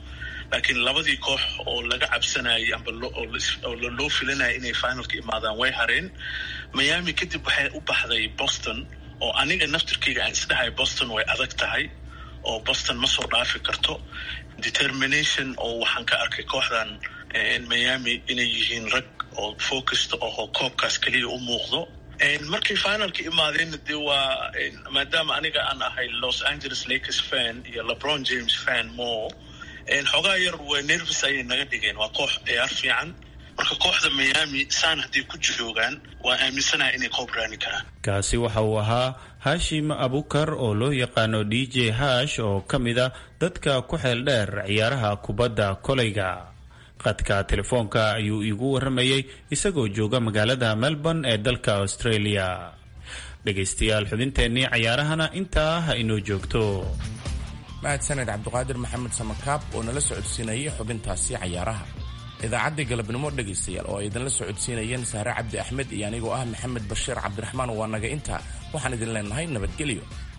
laakiin labadii koox oo laga cabsanayay amba oo loo filanaya inay finalka imaadaan way hareen miami kadib waxay u baxday boston oo aniga naftirkeyga aan isdhahay boston way adag tahay oo boston ma soo dhaafi karto determination oo waxaan ka arkay kooxdan miami inay yihiin rag oo focused oo koobkaas keliya u muuqdo markay finalka imaadeenna dee waa maadaama aniga aan ahay los angeles lakers fan iyo lebron james fan more xoogaa yar waa nervis ayay naga dhigeen waa koox ciyaar fiican marka kooxda miami saan hadday ku joogaan waa aaminsanaha inay koob raani karaan kaasi waxa uu ahaa hashim abukar oo loo yaqaano d j hash oo ka mid a dadka ku xeel dheer ciyaaraha kubadda koleyga qadka telefoonka ayuu iigu warramayey isagoo jooga magaalada melbourne ee dalka australia dhegaystayaal xubinteennii cayaarahana intaa ha inoo joogto mahadsaned cabdiqaadir maxamed samakaab oo nala socodsiinayay xubintaasi cayaaraha idaacaddii galabnimo dhegaystayaal oo ay idinla socodsiinayeen saare cabdi axmed iyo anigoo ah maxamed bashiir cabdiraxmaan waa naga intaa waxaan idin leenahay nabadgelyo